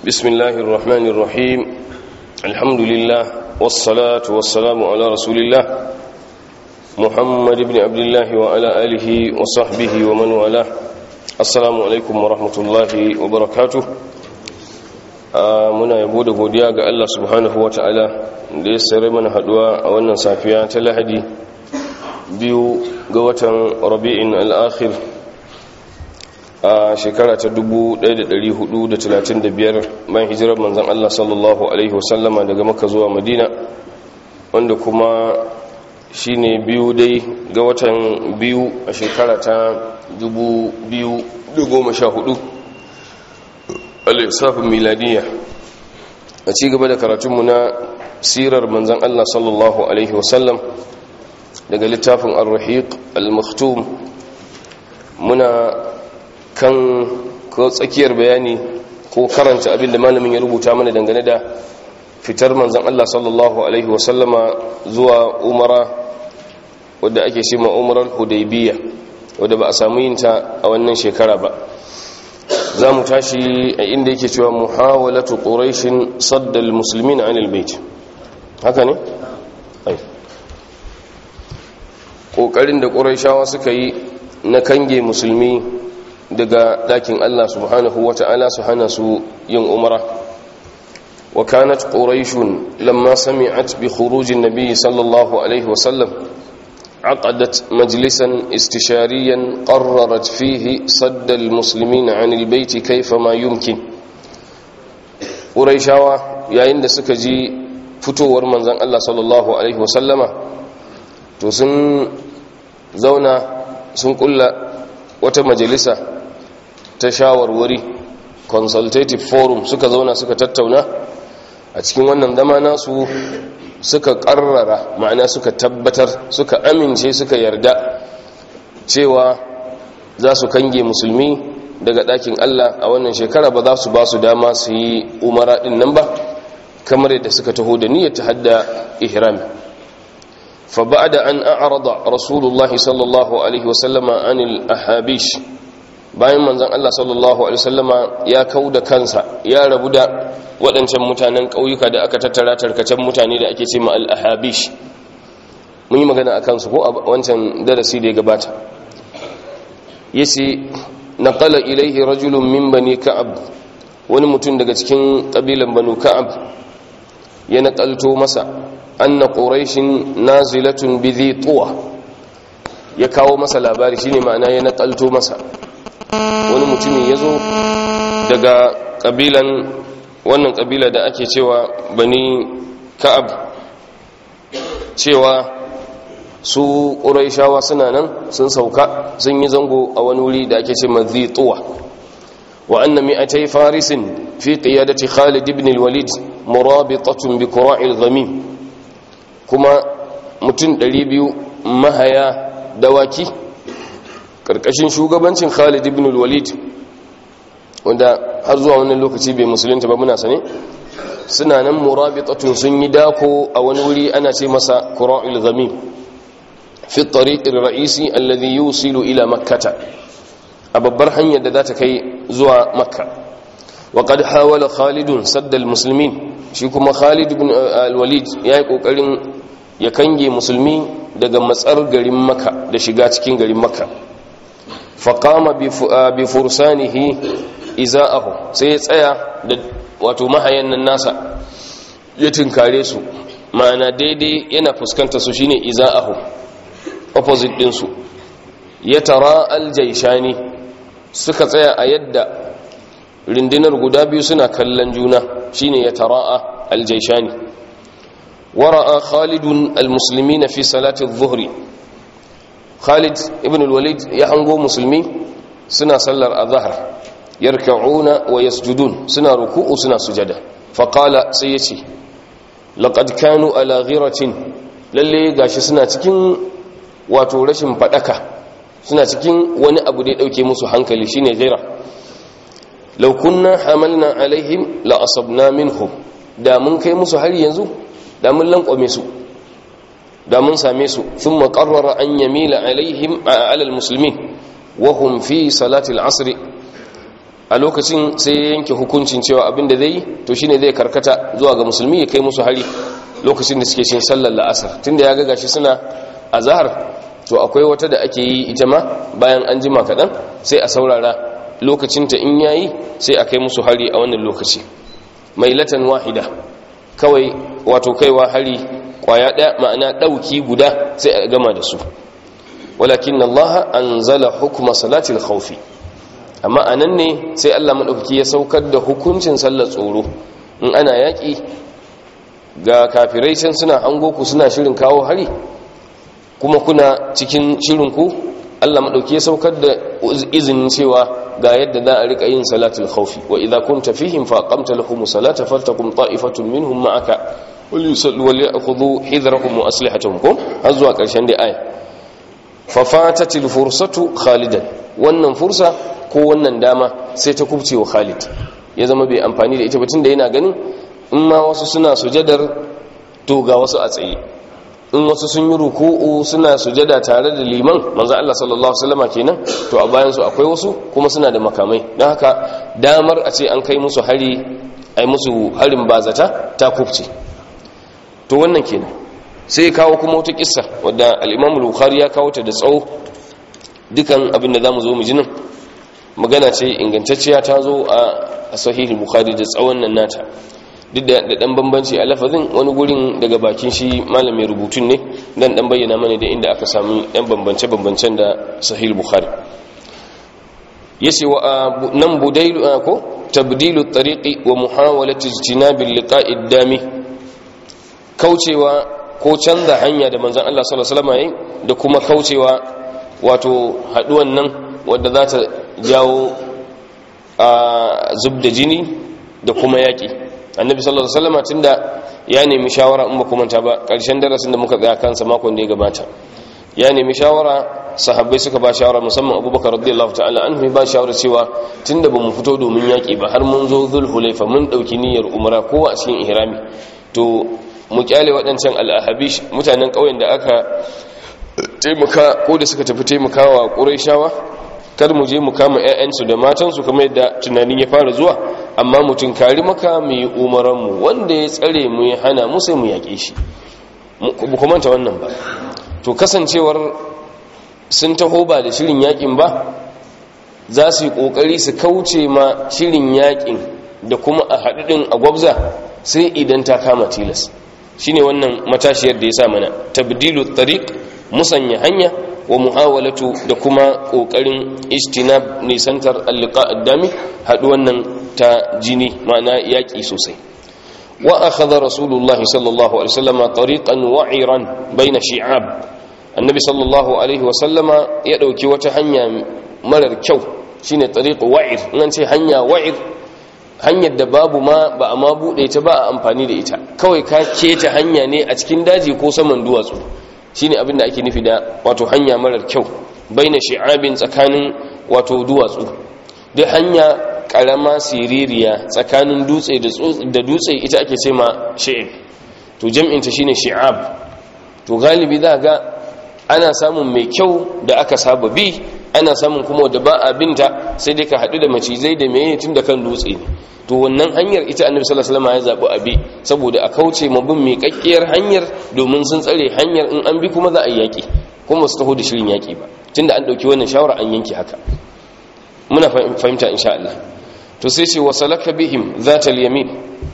بسم الله الرحمن الرحيم الحمد لله والصلاة والسلام على رسول الله محمد بن عبد الله وعلى آله وصحبه ومن والاه السلام عليكم ورحمة الله وبركاته muna yabo da godiya ga Allah subhanahu wa ta'ala da ya sare mana haduwa a wannan safiya ta lahadi biyu ga watan rabi'in al'akhir a shekara ta 1435 bayan hijirar manzan Allah sallallahu Alaihi wasallama daga maka zuwa madina wanda kuma shi ne biyu dai ga watan biyu a shekara ta 2014 al-isafin miladiyya a ci gaba da karatunmu na sirar manzan Allah sallallahu Alaihi wasallam daga littafin al-rahiq al-maktum muna kan ko tsakiyar bayani ko karanta abin da malamin ya rubuta mana dangane da fitar manzan Allah sallallahu Alaihi wasallama zuwa umara wadda ake shi ma umarar hudaybiya wadda ba a samu yinta a wannan shekara ba za mu tashi a inda yake cewa muhawalatu quraishin saddal muslimin anil bait haka ne ai kokarin da quraishawa suka yi na kange musulmi daga dakin Allah subhanahu wata'ala su hana su yin umara wa kanat quraishun lamma sami'at bi khurujin nabiy sallallahu alaihi wasallam عقدت مجلسا استشاريا قررت فيه صد المسلمين عن البيت كيفما يمكن قريشاوا yayin da suka ji fitowar manzon Allah sallallahu alaihi wasallama to sun zauna sun kulla wata majalisa ta shawarwari consultative forum suka zauna suka tattauna a cikin wannan zama nasu suka karrara ma'ana suka tabbatar suka amince suka yarda cewa za su kange musulmi daga ɗakin Allah a wannan shekara ba za su ba su dama su yi umara ɗin nan ba kamar yadda suka taho da niyyar ta hadda ihrami fa ba'da an a'rada rasulullah sallallahu alaihi wasallama anil ahabish bayan manzon Allah sallallahu alaihi wasallama ya kauda kansa ya rabu da waɗancan mutanen ƙauyuka da aka tattara tarkacen mutane da ake ce ma al-ahabish mun yi magana a kansu ko a wancan darasi da ya gabata yace naqala ilaihi rajulun min bani ka'ab wani mutum daga cikin kabilan banu ka'ab ya naƙalto masa anna quraishin nazilatun bi dhi tuwa ya kawo masa labari shine ma'ana ya naƙalto masa wani mutumin yazo daga kabilan wannan kabila da ake cewa bani ka'ab cewa su ƙuraishawa suna nan sun sauka sun yi zango a wani wuri da ake ce mazituwa wa anna mi'atai farisin fi qiyadati Khalid ibn al-Walid murabitatun bi qura'il ghamim kuma mutum 200 mahaya dawaki karkashin shugabancin Khalid ibn al-Walid wanda har zuwa wannan lokaci bai musulunta ba muna sane suna nan murabitatun sun yi dako a wani wuri ana ce masa qura'il ghamim fi tariqir ra'isi alladhi yusilu ila makkah a babbar hanyar da za ta kai zuwa makka wa qad hawala khalid sadd almuslimin shi kuma khalid ibn al-walid yayi kokarin ya kange musulmi daga matsar garin makka da shiga cikin garin makka faqama bi fursanihi iza'ahu sai ya tsaya da wato mahayan nan nasa ya tinkare su ma'ana daidai yana fuskanta su shine iza'ahu opposite din su ya tara aljaishani suka tsaya a yadda rindinar guda biyu suna kallon juna shine ya tara'a aljaishani wara'a khalidun almuslimina fi salati adh-dhuhri khalid ibn al-walid ya hango musulmi suna sallar azhar yarka'una wa yasjudun suna ruku'u suna sujada faqala sai yace laqad kanu ala ghiratin lalle gashi suna cikin wato rashin fadaka suna cikin wani abu da ya dauke musu hankali shine ghira law kunna hamalna alaihim la asabna minhum da mun kai musu har yanzu da mun lankwame su da mun same su thumma qarrara an yamila alaihim ala almuslimin wa hum fi salati al-asr a lokacin sai ya yanke hukuncin cewa abin da zai yi to shine zai karkata zuwa ga musulmi ya kai musu hari lokacin da suke cin sallar la'asar tunda ya ga gashi suna azhar to akwai wata da ake yi ita ma bayan an jima kaɗan sai a saurara lokacinta in yayi sai a kai musu hari a wannan lokaci mai latan wahida kawai wato kaiwa hari kwaya ɗaya ma'ana ɗauki guda sai a gama da su walakin Allah an zala hukuma salatil khawfi amma a nan ne sai Allah maɗaukaki ya saukar da hukuncin sallar tsoro in ana yaƙi ga kafirai can suna hango ku suna shirin kawo hari kuma kuna cikin shirinku Allah maɗauki ya saukar da izinin cewa ga yadda za a rika yin salatul khawfi wa idza kunta fihim fa aqamta lahum salata faltakum ta'ifatun minhum ma'aka wal yusallu wal ya'khudhu hidrahum wa aslihatahum kum har zuwa ƙarshen da aya fa fatatil fursatu khalidan wannan fursa ko wannan dama sai ta kubce wa Khalid ya zama bai amfani da ita ba tunda yana ganin in ma wasu suna sujadar to ga wasu a tsaye in wasu sun yi ruku'u suna sujada tare da liman manzo Allah sallallahu alaihi wasallam kenan to a bayan su akwai wasu kuma suna da makamai don haka damar a ce an kai musu hari ai musu harin bazata ta kubce to wannan kenan sai kawo kuma wata kissa wadda al-Imam al-Bukhari ya kawo ta da tsawo dukan abin da zamu zo mu ji nan magana ce ingantacciya ta zo a sahih al-Bukhari da tsawon nan nata duk da dan bambanci a lafazin wani gurin daga bakin shi malamin rubutun ne dan dan bayyana mana da inda aka sami dan bambance-bambancen da sahih bukhari yace wa nan budailu ko tabdilu tariqi wa muhawalati ijtinab liqa'i dami kaucewa ko canza hanya da manzon Allah sallallahu alaihi wasallam da kuma kaucewa wato haduwan nan wadda za ta jawo a zubda jini da kuma yaki annabi sallallahu alaihi wasallam tunda ya nemi shawara in ba kuma ta ba karshen darasin da muka tsaya kansa makon da ya gabata ya nemi shawara sahabbai suka ba shawara musamman abubakar radiyallahu ta'ala anhu ba shawara cewa tunda bamu fito domin yaki ba har mun zo zulhulaifa mun dauki niyyar umra ko a cikin ihrami to mu kyale waɗancan al'ahabish mutanen ƙauyen da aka taimaka ko da suka tafi taimakawa ƙurayshawa kar mu je mu kama 'ya'yansu da matansu kamar yadda tunanin ya fara zuwa amma mutum kari maka mu yi umaranmu wanda ya tsare mu ya hana mu sai mu yaƙe shi bu manta wannan ba to kasancewar sun taho ba da shirin yaƙin ba za su yi ƙoƙari su kauce ma shirin yaƙin da kuma a haɗuɗin a gwabza sai idan ta kama tilas shine wannan matashiyar da ya sa mana tabdilu tariq musanya hanya wa muhawalatu da kuma kokarin istinab nisantar alliqa addami haɗu wannan ta jini ma'ana yaƙi sosai wa akhadha rasulullahi sallallahu alaihi wasallama tariqan wa'iran baina shi'ab annabi sallallahu alaihi wasallama ya dauki wata hanya marar kyau shine tariq wa'ir nan ce hanya wa'ir hanyar da babu ma ba a ma bude ta ba a amfani da ita kawai ka keta hanya ne a cikin daji ko saman duwatsu shine abin da ake nufi da wato hanya marar kyau baina shi'abin tsakanin wato duwatsu duk hanya karama siririya tsakanin dutse da dutse ita ake ce ma shi'ib to jam'inta shine shi'ab to galibi za ga ana samun mai kyau da aka saba bi ana samun kuma da ba a binta sai dai ka haɗu da macizai da meye tun da kan dutse ne to wannan hanyar ita annabi sallallahu alaihi wasallam ya zabi abi saboda a kauce ma bin miƙaƙƙiyar hanyar domin sun tsare hanyar in an bi kuma za a yaki kuma su taho da shirin yaki ba tunda an dauki wannan shawara an yanke haka muna fahimta insha Allah to sai ce wasalaka bihim zata yamin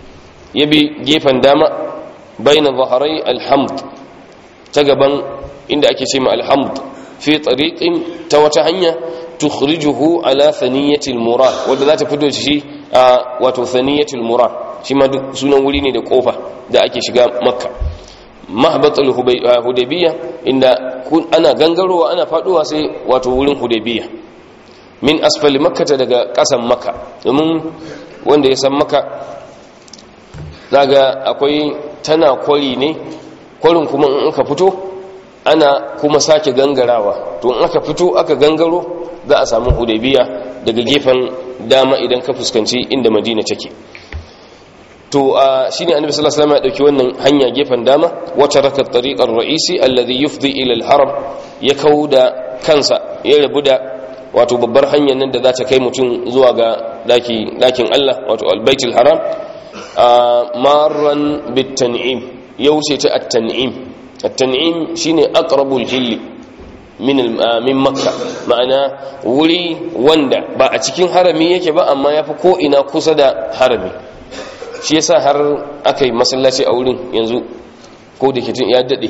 yabi gefen dama baina zaharai alhamd ta gaban inda ake ce ma alhamd fi tariqin ta wata hanya tukhrijuhu ala thaniyatil murad wanda za ta fito shi a wato thaniyatul murad shi ma duk sunan wuri ne da kofa da ake shiga makka mahbatul hudaybiya inda ana gangarowa ana faduwa sai wato wurin hudaybiya min asfali makka daga kasan makka domin wanda ya san makka zaga akwai tana kwari ne kwarin kuma in aka fito ana kuma sake gangarawa to in aka fito aka gangaro za a samu hudaybiya daga gefen dama idan ka fuskanci inda madina take to shine annabi sallallahu alaihi wasallam ya dauki wannan hanya gefen dama wata raka tariqar ra'isi alladhi yufdi ila al-haram ya kauda kansa ya rabu da wato babbar hanyar nan da za ta kai mutum zuwa ga daki dakin Allah wato albaitul haram marran bitan'im ya wuce ta at-tan'im at-tan'im shine aqrabul hilli min min makka ma'ana wuri wanda ba a cikin harami yake ba amma yafi ko ina kusa da harami shi yasa har aka yi masallaci a wurin yanzu ko da kitin ya dade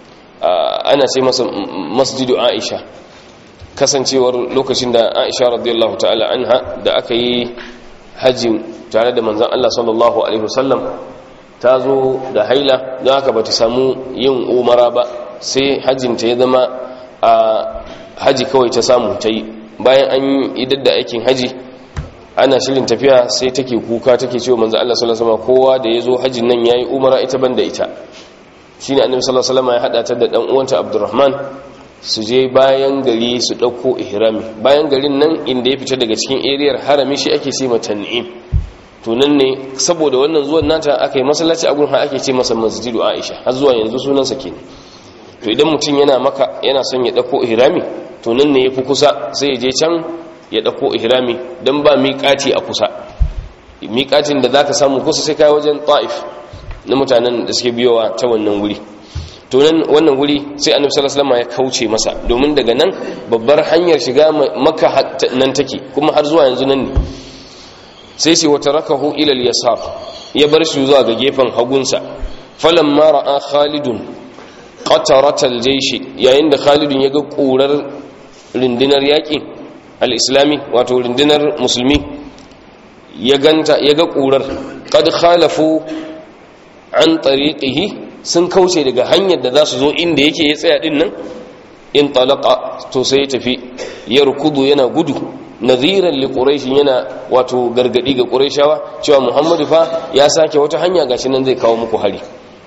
ana ce masa masjidu aisha kasancewar lokacin da aisha radiyallahu ta'ala anha da aka yi hajji tare da manzan Allah sallallahu alaihi wasallam ta zo da haila don haka ba ta samu yin umara ba sai hajjinta ya zama a haji kawai ta samu ta yi bayan an yi idar da aikin haji ana shirin tafiya sai take kuka take cewa manzan Allah sallallahu alaihi wasallam kowa da ya zo hajjin nan yayi umara ita ban da ita shine annabi sallallahu alaihi wasallam ya hada ta da dan uwanta Abdurrahman su je bayan gari su ɗauko ihrami bayan garin nan inda ya fita daga cikin eriyar harami shi ake ce mata ni'im to nan ne saboda wannan zuwan nata aka yi masallaci a gurin ake ce masa masjidu aisha har zuwa yanzu sunansa kenan to idan mutum yana maka yana son ya ɗauko ihrami to nan ne ya fi kusa sai ya je can ya ɗauko ihrami don ba miƙati a kusa miƙatin da za ka samu kusa sai kai wajen ta'if na mutanen da suke biyowa ta wannan wuri to nan wannan wuri sai annabi sallallahu alaihi wasallam ya kauce masa domin daga nan babbar hanyar shiga makka nan take kuma har zuwa yanzu nan ne sai sai wata rakahu ila al-yasar ya bar shi zuwa ga gefen hagunsa falamma ra'a khalidun qatarat al-jaysh yayin da khalidun ya ga kurar rundunar yaƙi al-islami wato rundunar musulmi ya ganta ya ga kurar qad khalafu an tariqihi sun kauce daga hanyar da za su zo inda yake ya tsaya din nan in talaka to sai ya tafi ya rukudu yana gudu nadhiran li quraish yana wato gargadi ga quraishawa cewa muhammadu fa ya sake wata hanya gashi nan zai kawo muku hari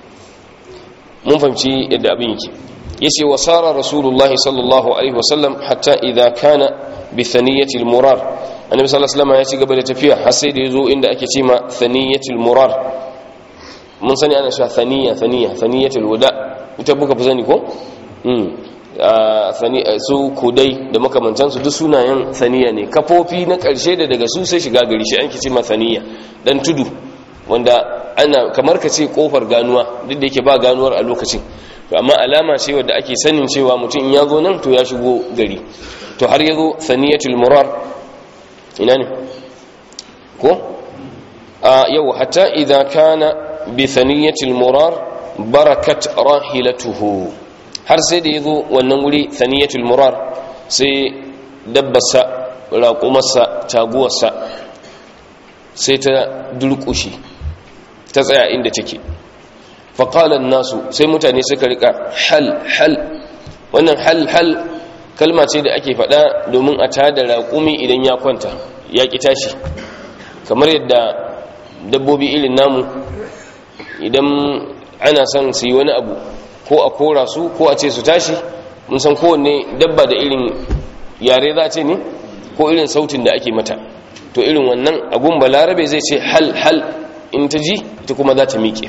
mun fahimci yadda abin yake yace wa sara rasulullah sallallahu alaihi wasallam hatta idha kana bi thaniyati al-murar annabi sallallahu alaihi wasallam ya ci gaba da tafiya har sai da yazo inda ake cewa thaniyati al-murar mun sani ana cewa thaniya thaniya thaniyatul wada ita buka fi sani ko su kudai da makamantansu duk sunayen thaniya ne kafofi na karshe da daga su sai shiga gari shi an kice ma thaniya dan tudu wanda ana kamar ka ce kofar ganuwa duk da yake ba ganuwar a lokacin to amma alama ce wadda ake sanin cewa mutum in ya zo nan to ya shigo gari to har ya zo thaniyatul murar ina ne ko a yau hatta idan kana bithaniyatil murar barakat rahilatuhu har sai da yazo wannan wuri thaniyatul murar sai dabbarsa raƙumarsa taguwarsa sai ta durƙushi ta tsaya inda take faƙalan nasu sai mutane suka rika hal hal wannan hal hal kalma ce da ake faɗa domin a tada raƙumi idan ya kwanta ya ƙi tashi kamar yadda dabbobi irin namu idan ana son su yi wani abu ko a kora su ko a ce su tashi mun san kowanne dabba da irin yare za ce ne ko irin sautin da ake mata to irin wannan agun balarabe zai ce hal hal in ta ji ita kuma za ta miƙe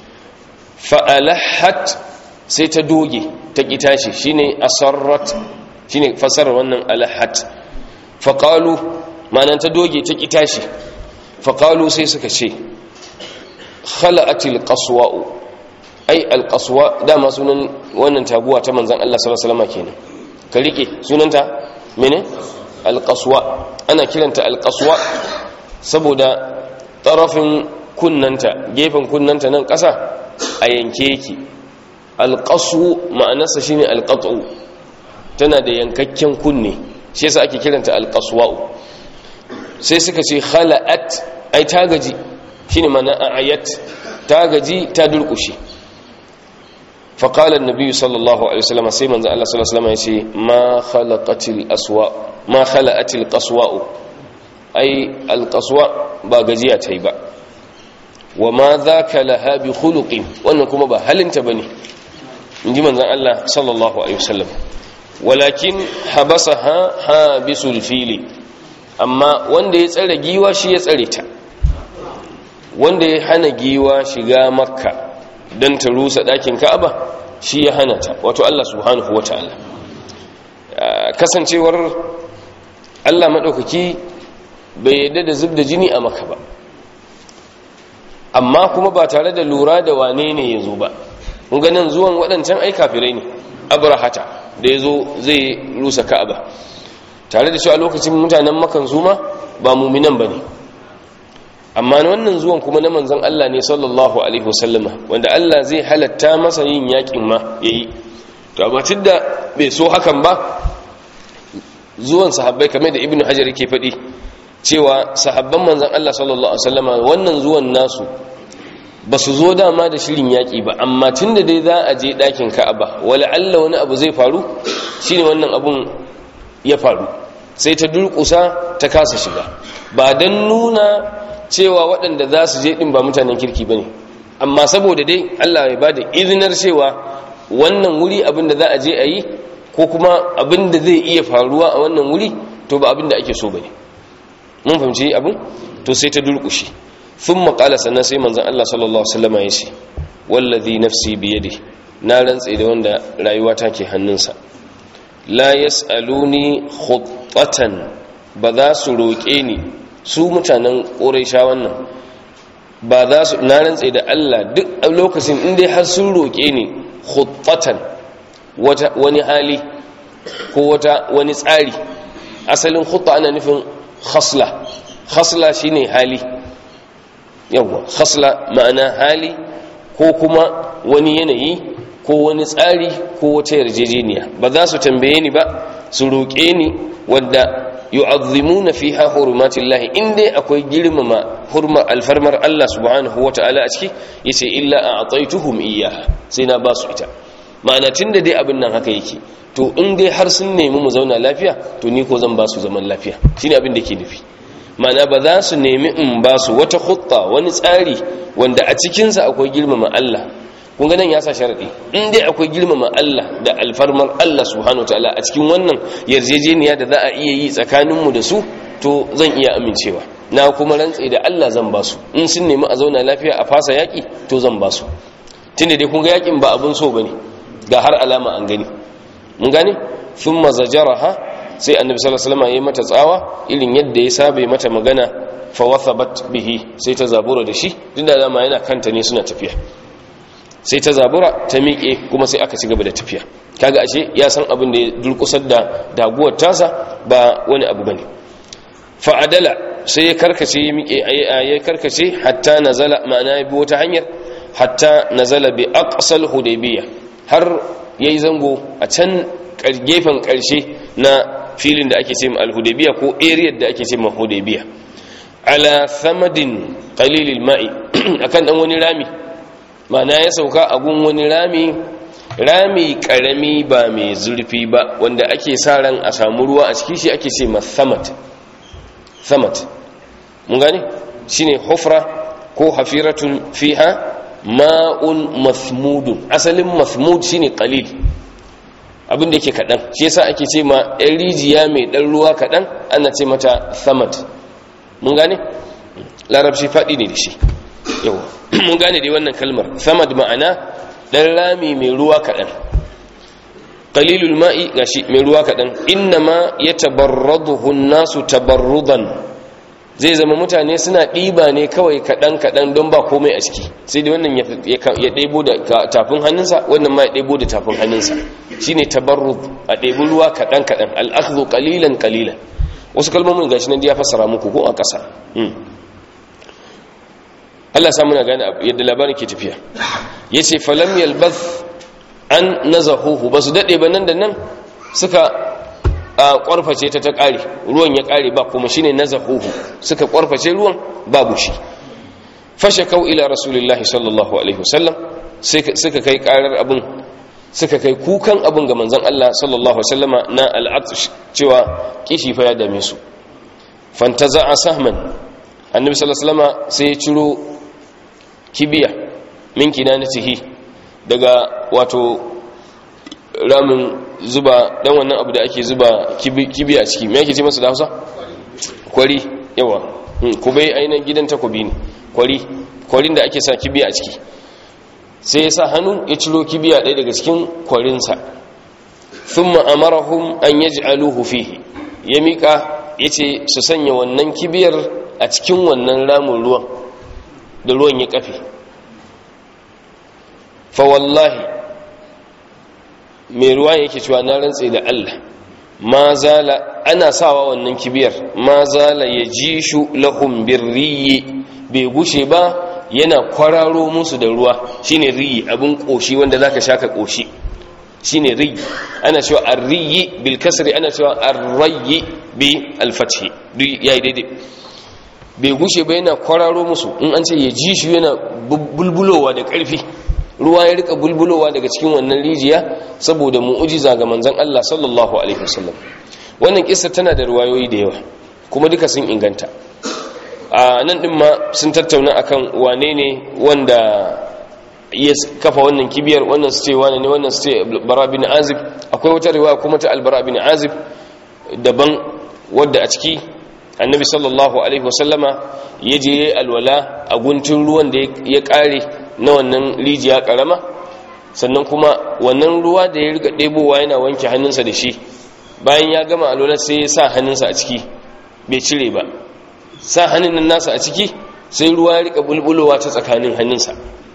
fa'alahat sai ta doge ta ƙi tashi shine asarrat shine fasarar wannan alahat faƙalu ma'anan ta doge ta ƙi tashi faƙalu sai suka ce khala'atil qaswa'u ai alqaswa dama sunan wannan taguwa ta manzon Allah sallallahu alaihi wasallam kenan ka rike sunanta mene alqaswa ana kiranta alqaswa saboda tarafin kunnanta gefen kunnanta nan ƙasa a yanke yake alqasu ma'anarsa shine alqat'u tana da yankakken kunne shi yasa ake kiranta alqaswa sai suka ce khala'at ai ta gaji shine mana ayat ta gaji ta durkushe faqala an-nabi sallallahu alaihi wasallam sai manzo Allah sallallahu alaihi wasallam yace ma khalaqatil aswa ma khalaqatil qaswa ai al-qaswa ba gajiya tai ba wa ma dhaka laha bi khuluqin wannan kuma ba halinta bane inji manzon Allah sallallahu alaihi wasallam walakin habasaha habisul fili amma wanda ya tsare giwa shi ya tsare ta wanda ya hana giwa shiga makka don ta rusa ɗakin ka'aba shi ya hana ta wato Allah subhanahu wa ta'ala kasancewar Allah maɗaukaki bai yadda da zub da jini a maka ba amma kuma ba tare da lura da wane ne ya zo ba ganin zuwan waɗancan ai kafirai ne abrahata da ya zo zai rusa ka'aba tare da cewa lokacin mutanen makan zuma ba muminan ba ne amma wannan zuwan kuma na manzan Allah ne sallallahu alaihi wasallama wanda Allah zai halatta masa yin yakin ma yayi to amma da bai so hakan ba zuwan sahabbai kamar da ibnu hajar yake faɗi cewa sahabban manzan Allah sallallahu alaihi wasallama wannan zuwan nasu ba su zo dama da shirin yaƙi ba amma tun da dai za a je ɗakin ka'aba wala Allah wani abu zai faru shine wannan abun ya faru sai ta durƙusa ta kasa shiga ba don nuna cewa waɗanda za su je ɗin ba mutanen kirki ba ne amma saboda dai Allah ya ba da izinar cewa wannan wuri abin da za a je a yi ko kuma abin da zai iya faruwa a wannan wuri to ba abin da ake so ba ne mun fahimci abin to sai ta durƙushe sun maƙala sannan sai manzan Allah sallallahu Alaihi ya ce wallazi nafsi biyade na rantse da wanda rayuwa ta ke hannunsa la yas'aluni khuttatan ba za su roƙe ni su mutanen ƙuraisha wannan ba za su na rantse da Allah duk lokacin in dai har sun roƙe ni khuttatan wata wani hali ko wata wani tsari asalin khutta ana nufin khasla khasla shine hali yawwa khasla ma'ana hali ko kuma wani yanayi ko wani tsari ko wata yarjejeniya ba za su tambaye ni ba su roƙe ni wadda yu'azzimuna fiha hurumatillahi in dai akwai girmama hurmar alfarmar Allah subhanahu wata'ala a ciki yace illa a'taituhum iyyaha sai na ba su ita ma'ana tunda dai abin nan haka yake to in dai har sun nemi mu zauna lafiya to ni ko zan ba su zaman lafiya shine abin da ke nufi mana ba za su nemi in ba su wata hutta wani tsari wanda a cikinsa akwai girmama Allah kun ga nan ya sa sharadi in dai akwai girmama Allah da alfarmar Allah subhanahu wataala a cikin wannan yarjejeniya da za a iya yi tsakaninmu da su to zan iya amincewa na kuma rantse da Allah zan ba su in sun nemi a zauna lafiya a fasa yaki to zan ba su tunda dai kun ga yakin ba abun so bane ga har alama an gani mun gane thumma zajaraha sai annabi sallallahu alaihi wasallam yayi mata tsawa irin yadda ya saba mata magana fa wathabat bihi sai ta zabura da shi dinda dama yana kanta ne suna tafiya sai ta zabura ta miƙe kuma sai aka ci gaba da tafiya kaga ashe ya san abin da ya durkusar da daguwar tasa ba wani abu bane fa adala sai ya karkace ya miƙe ya karkace hatta nazala ma'ana ya bi wata hanyar hatta nazala bi aqsal hudaybiyah har yayi zango a can gefen karshe na filin da ake ce ma al-hudaybiya ko area da ake ce ma hudaybiya ala samadin qalilil ma'i akan dan wani rami mana ya sauka a gun wani rami rami karami ba mai zurfi ba wanda ake sa ran a samu ruwa a cikin shi ake ce ma samad samad mun gane shine hufra ko hafiratun fiha ma'un masmudun asalin masmud shine qalil abin da yake kaɗan shi yasa ake ce ma ɗan rijiya mai ɗan ruwa kaɗan ana ce mata samad mun gane larabci faɗi ne da shi yawa mun gane dai wannan kalmar samad ma'ana ɗan rami mai ruwa kaɗan qalilul ma'i gashi mai ruwa kaɗan innama ya tabarraduhu nasu tabarrudan zai zama mutane suna ɗiba ne kawai kaɗan-kaɗan don ba komai a ciki sai dai wannan ya ɗebo da tafin hannunsa wannan ma ya ɗebo da tafin hannunsa shi ne tabarrud a ɗebi ruwa kaɗan-kaɗan al'akzu ƙalilan ƙalilan wasu kalmomin gashi nan ya fassara muku ko a ƙasa Allah samu na gane yadda labarin ke tafiya ya ce falam yalbaz an nazahuhu ba su daɗe ba nan da nan suka a kwarface ta ta kare ruwan ya kare ba kuma shine nazahuhu suka kwarface ruwan babu shi fashe kau ila rasulullahi sallallahu alaihi wasallam suka kai karar abin suka kai kukan abin ga manzon Allah sallallahu alaihi wasallama na al'atsh cewa kishi fa ya dame su fantaza'a sahman annabi sallallahu alaihi wasallama sai ya ciro kibiya min kinanatihi daga wato ramin zuba dan wannan abu da ake zuba kibi a ciki me yake ce masa da Hausa kwari yawa kubai ainihin gidan takobi ne kwari kwarin da ake sa kibi a ciki sai ya sa hannu ya ciro kibiya ɗaya daga cikin kwarinsa thumma amarahum an yaj'aluhu fihi ya mika yace su sanya wannan kibiyar a cikin wannan ramin ruwan da ruwan ya kafe fa wallahi mai ruwa yake cewa na rantse da Allah ma zala ana sawa wannan kibiyar ma zala ya ji shu lahum birriyi bai gushe ba yana kwararo musu da ruwa shine riyi abin koshi wanda zaka shaka koshi shine riyi ana cewa arriyi bil kasri ana cewa arrayi bi al fathi duk yayi daidai bai gushe ba yana kwararo musu in an ce ya ji shi yana bulbulowa da karfi ruwa ya rika bulbulowa daga cikin wannan rijiya saboda mu'ujiza ga manzon Allah sallallahu alaihi wasallam wannan kissa tana da ruwayoyi da yawa kuma duka sun inganta a nan din ma sun tattauna akan wane ne wanda ya kafa wannan kibiyar wannan su ce wane ne wannan su ce bara bin azib akwai wata riwaya kuma ta albara bin azib daban wadda a ciki annabi sallallahu alaihi wasallama ya je alwala a guntun ruwan da ya kare na wannan rijiya karama sannan kuma wannan ruwa da ya riga ɗebowa yana wanke hannunsa da shi bayan ya gama alwala sai ya sa hannunsa a ciki bai cire ba sa hannun nan nasa a ciki sai ruwa ya riga bulbulowa ta tsakanin hannunsa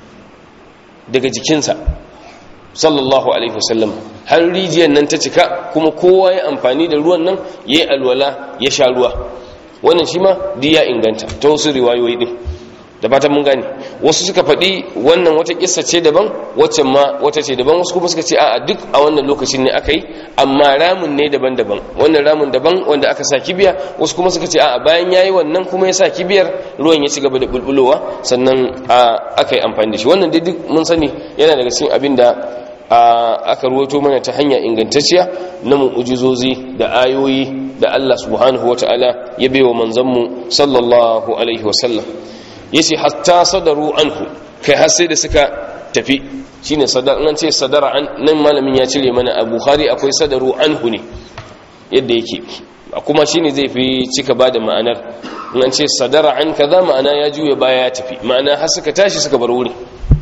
daga jikinsa sallallahu alaihi wasallam har rijiyar nan ta cika kuma kowa ya amfani da ruwan nan ya yi alwala ya sha ruwa wannan shi ma ya inganta ta wasu riwayoyi din da fatan mun gane wasu suka faɗi wannan wata kissa ce daban waccan ma wata ce daban wasu kuma suka ce a'a duk a wannan lokacin ne aka yi amma ramin ne daban-daban wannan ramin daban wanda aka sa kibiya wasu kuma suka ce a'a bayan yayi wannan kuma ya sa kibiyar ruwan ya ci gaba da bulbulowa sannan aka yi amfani da shi wannan dai duk mun sani yana daga cikin abin da aka ruwato mana ta hanya ingantacciya na mu'ujizozi da ayoyi da Allah subhanahu wata'ala ya baiwa manzanmu sallallahu alaihi wasallam yace hatta sadaru anhu kai har sai da suka tafi shine sadar nan ce sadara an nan malamin ya cire mana a bukhari akwai sadaru anhu ne yadda yake kuma shine zai fi cika bada ma'anar nan ce sadara an kaza ma'ana ya juya baya ya tafi ma'ana har suka tashi suka bar wuri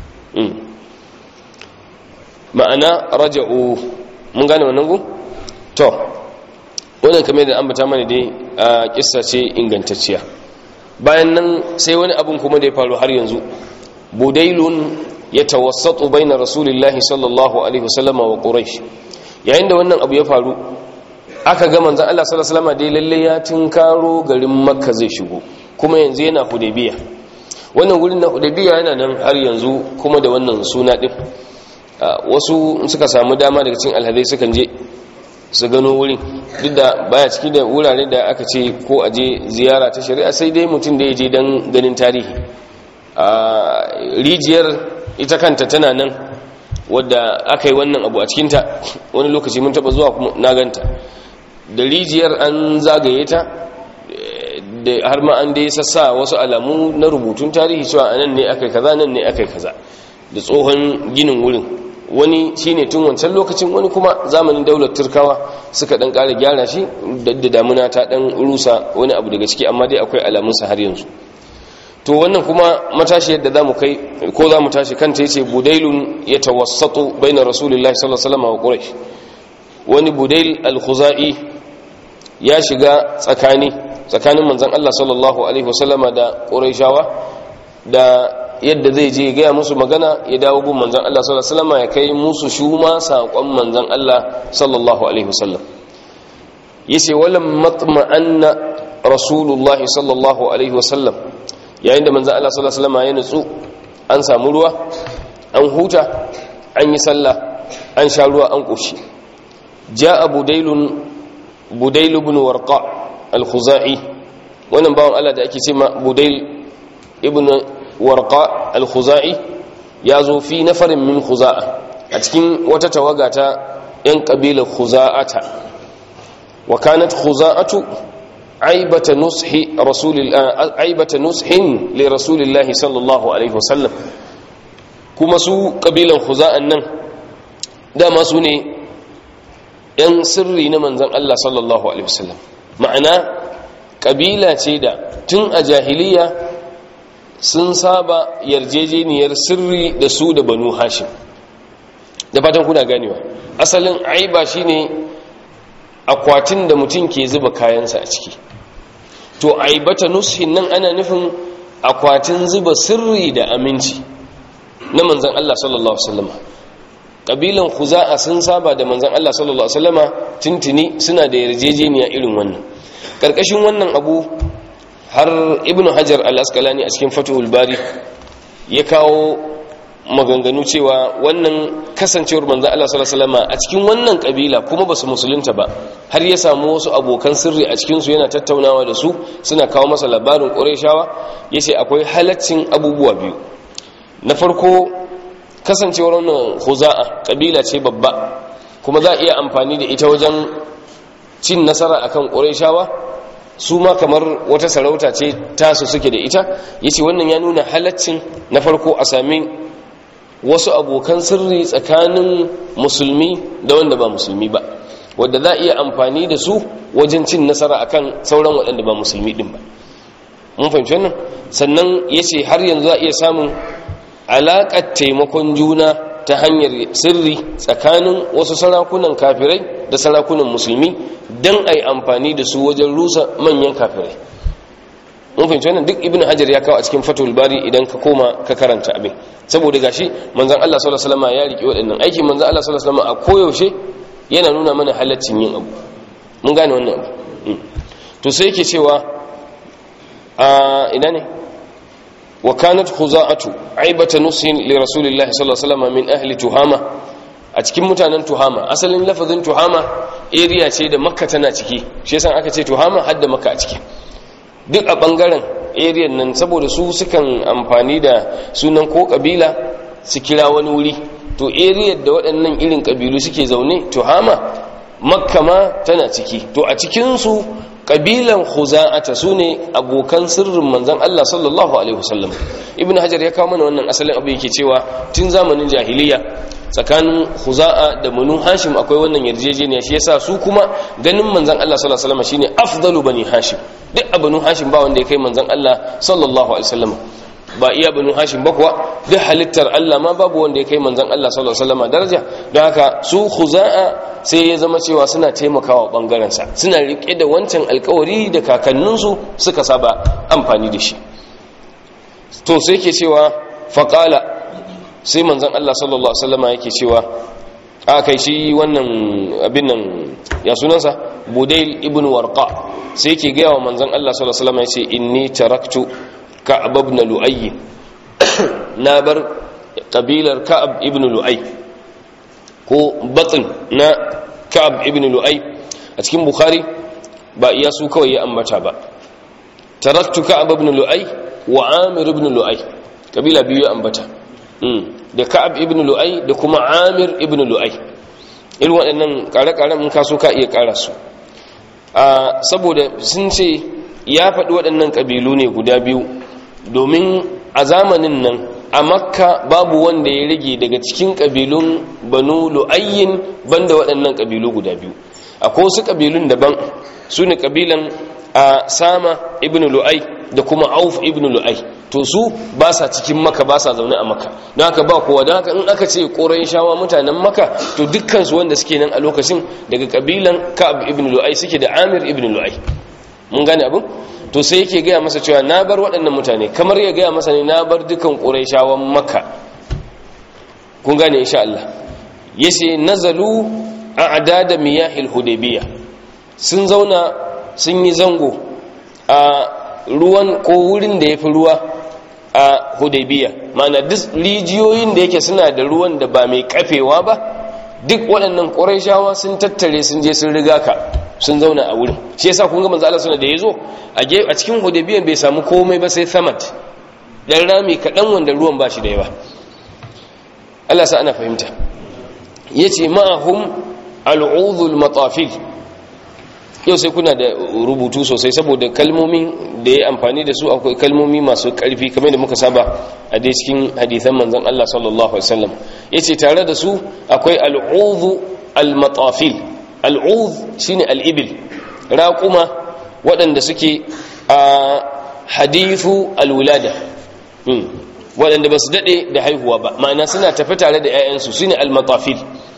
ma'ana raja'u mun gane wannan gu to wannan kamar da ambata mana dai a kissa ce ingantacciya bayan nan sai wani abun kuma da ya faru har yanzu budailun ya tawassatu baina rasulillahi sallallahu alaihi wasallam wa quraish yayin da wannan abu ya faru aka ga manzon Allah sallallahu alaihi wasallam dai lalle ya tinkaro garin makka zai shigo kuma yanzu yana hudaybiya wannan gurin na hudaybiya yana nan har yanzu kuma da wannan suna din wasu suka samu dama daga cikin alhadai sukan je su gano wurin duk da baya ciki da wurare da aka ce ko a je ziyara ta shari'a sai dai mutum da ya je don ganin tarihi rijiyar ita kanta tana nan wadda aka yi wannan abu a cikinta wani lokaci mun taba zuwa kuma na ganta da rijiyar an zagaye ta da har ma an dai sassa wasu alamu na rubutun tarihi cewa anan ne aka kaza nan ne aka kaza da tsohon ginin wurin wani shine tun wancan lokacin wani kuma zamanin daular turkawa suka dan kara gyara shi da damuna ta dan rusa wani abu daga ciki amma dai akwai alamunsa har yanzu to wannan kuma matashi yadda zamu kai ko zamu tashi kanta yace budailun yatawassatu baina rasulillahi sallallahu alaihi wasallam wa quraish wani budail al-khuzai ya shiga tsakani tsakanin manzon Allah sallallahu alaihi wasallama da quraishawa da yadda zai je gaya musu magana ya dawo gun manzan Allah sallallahu alaihi wasallam ya kai musu shuma saƙon manzan Allah sallallahu alaihi wasallam yace walam matma'anna rasulullah sallallahu alaihi wasallam yayin da manzan Allah sallallahu alaihi wasallam ya nutsu an samu ruwa an huta an yi sallah an sha ruwa an koshi ja'a budailun budailu ibn warqa al-khuzai wannan bawon Allah da ake cewa budail ibn warqa al-khuzai ya zo fi nafarin min khuza'a a cikin wata tawaga ta yan kabilar khuza'ata wa kanat khuza'atu aibata nushi rasulillah aibata nushin li rasulillahi sallallahu alaihi wasallam kuma su kabilan khuza'an nan dama su ne yan sirri na manzon Allah sallallahu alaihi wasallam ma'ana kabila ce da tun a jahiliya sun saba yarjejeniyar sirri da su da banu hashim da fatan kuna ganewa asalin aiba shine akwatin da mutum ke zuba kayansa a ciki to aibata nushin nan ana nufin akwatin zuba sirri da aminci na manzan Allah sallallahu alaihi wasallama kabilan khuza'a sun saba da manzan Allah sallallahu alaihi wasallama tintini suna da yarjejeniya irin wannan karkashin wannan abu har ibnu hajar al-asqalani a cikin fathul bari ya kawo maganganu cewa wannan kasancewar manzan Allah sallallahu alaihi wasallama a cikin wannan kabila kuma basu musulunta ba har ya samu wasu abokan sirri a cikin su yana tattaunawa da su suna kawo masa labarin qurayshawa yace akwai halaccin abubuwa biyu na farko kasancewar wannan khuza'a kabila ce babba kuma za a iya amfani da ita wajen cin nasara akan qurayshawa su ma kamar wata sarauta ce tasu suke da ita yace wannan ya nuna halaccin na farko a sami wasu abokan sirri tsakanin musulmi da wanda ba musulmi ba wadda za a iya amfani da su wajen cin nasara akan sauran waɗanda ba musulmi ɗin ba mun fahimci wannan sannan ya ce har yanzu za a iya samun alaƙar taimakon juna ta hanyar sirri tsakanin wasu sarakunan kafirai da sarakunan musulmi don a yi amfani da su wajen rusa manyan kafirai mun fahimci wannan duk ibn hajar ya kawo a cikin fatul bari idan ka koma ka karanta abin saboda gashi manzon Allah sallallahu alaihi wasallam ya riki waɗannan aikin manzon Allah sallallahu alaihi wasallam a koyaushe yana nuna mana halaccin yin abu mun gane wannan abu to sai yake cewa a ina ne wa kanat khuza'atu aibata nusin li rasulillahi sallallahu alaihi wasallam min ahli tuhama a cikin mutanen tuhama asalin lafazin tuhama area ce da makka tana ciki shi yasa aka ce tuhama har da makka a ciki duk a bangaren area nan saboda su sukan amfani da sunan ko kabila su kira wani wuri to area da waɗannan irin kabilu suke zaune tuhama makka ma tana ciki to a cikinsu kabilan khuza'ata su ne abokan sirrin manzan Allah sallallahu alaihi wasallam ibn hajar ya kawo mana wannan asalin abu yake cewa tun zamanin jahiliya tsakanin khuza'a da banu hashim akwai wannan yarjejeniya shi yasa su kuma ganin manzan Allah sallallahu alaihi wasallam shine afdalu bani hashim duk a banu hashim ba wanda ya kai manzan Allah sallallahu alaihi wasallam ba iya banu hashim ba kuwa duk halittar Allah ma babu wanda ya kai manzan Allah sallallahu alaihi wasallam daraja don haka su khuza'a sai ya zama cewa suna taimakawa bangaren sa suna rike da wancan alkawari da kakanninsu suka saba amfani da shi to sai yake cewa faqala sai manzan Allah sallallahu alaihi wasallam yake cewa a kai shi wannan abin nan ya sunansa budail ibn warqa sai yake ga wa manzan Allah sallallahu alaihi wasallam yace inni taraktu ka'ab ibn lu'ay na bar kabilar ka'ab ibn lu'ay ko batn na ka'ab ibn lu'ay a cikin bukhari ba iya su kawai ya ambata ba taraktu ka'ab ibn lu'ay wa amir ibn lu'ay kabila biyu ya ambata da ka'ab ibn lu'ay da kuma amir ibn lu'ay irin waɗannan ƙare-ƙaren in kaso ka iya ƙara su saboda sun ce ya faɗi waɗannan ƙabilu ne guda biyu domin a zamanin nan a makka babu wanda ya rage daga cikin ƙabilun banu lu'ayyin banda waɗannan ƙabilu guda biyu akwai wasu ƙabilun daban su ne ƙabilan a sama ibn lu'ay da kuma auf ibn lu'ay to su ba sa cikin maka ba sa zaune a maka don haka ba kowa don haka in aka ce ƙorayin shawa mutanen maka to dukkansu wanda suke nan a lokacin daga ƙabilan ka'ab ibn lu'ay suke da amir ibn lu'ay mun gane abin to sai yake gaya masa cewa na bar waɗannan mutane kamar ya gaya masa ne na bar dukan ƙuraishawan maka kun gane insha Allah yace nazalu a adada miyahil hudaybiya sun zauna sun yi zango a ruwan ko wurin da yafi ruwa a hudaybiya ma'ana duk rijiyoyin da yake suna da ruwan da ba mai kafewa ba duk waɗannan ƙuraishawa sun tattare sun je sun riga ka sun zauna a wurin shi yasa kun ga manzo Allah suna da yazo a cikin hudaybiyan bai samu komai ba sai samad dan rami kadan wanda ruwan bashi da yawa Allah sa ana fahimta yace ma'ahum al'udhul matafil yau sai kuna da rubutu sosai saboda kalmomin da ya amfani da su akwai kalmomi masu karfi kamar da muka saba a dai cikin hadisan manzon Allah sallallahu alaihi wasallam yace tare da su akwai al'udhu al-matafil al'ud shine al'ibil raƙuma waɗanda suke a hadithu alwulada waɗanda ba su daɗe da haihuwa ba ma'ana suna tafi tare da ‘ya'yansu su ne almatafil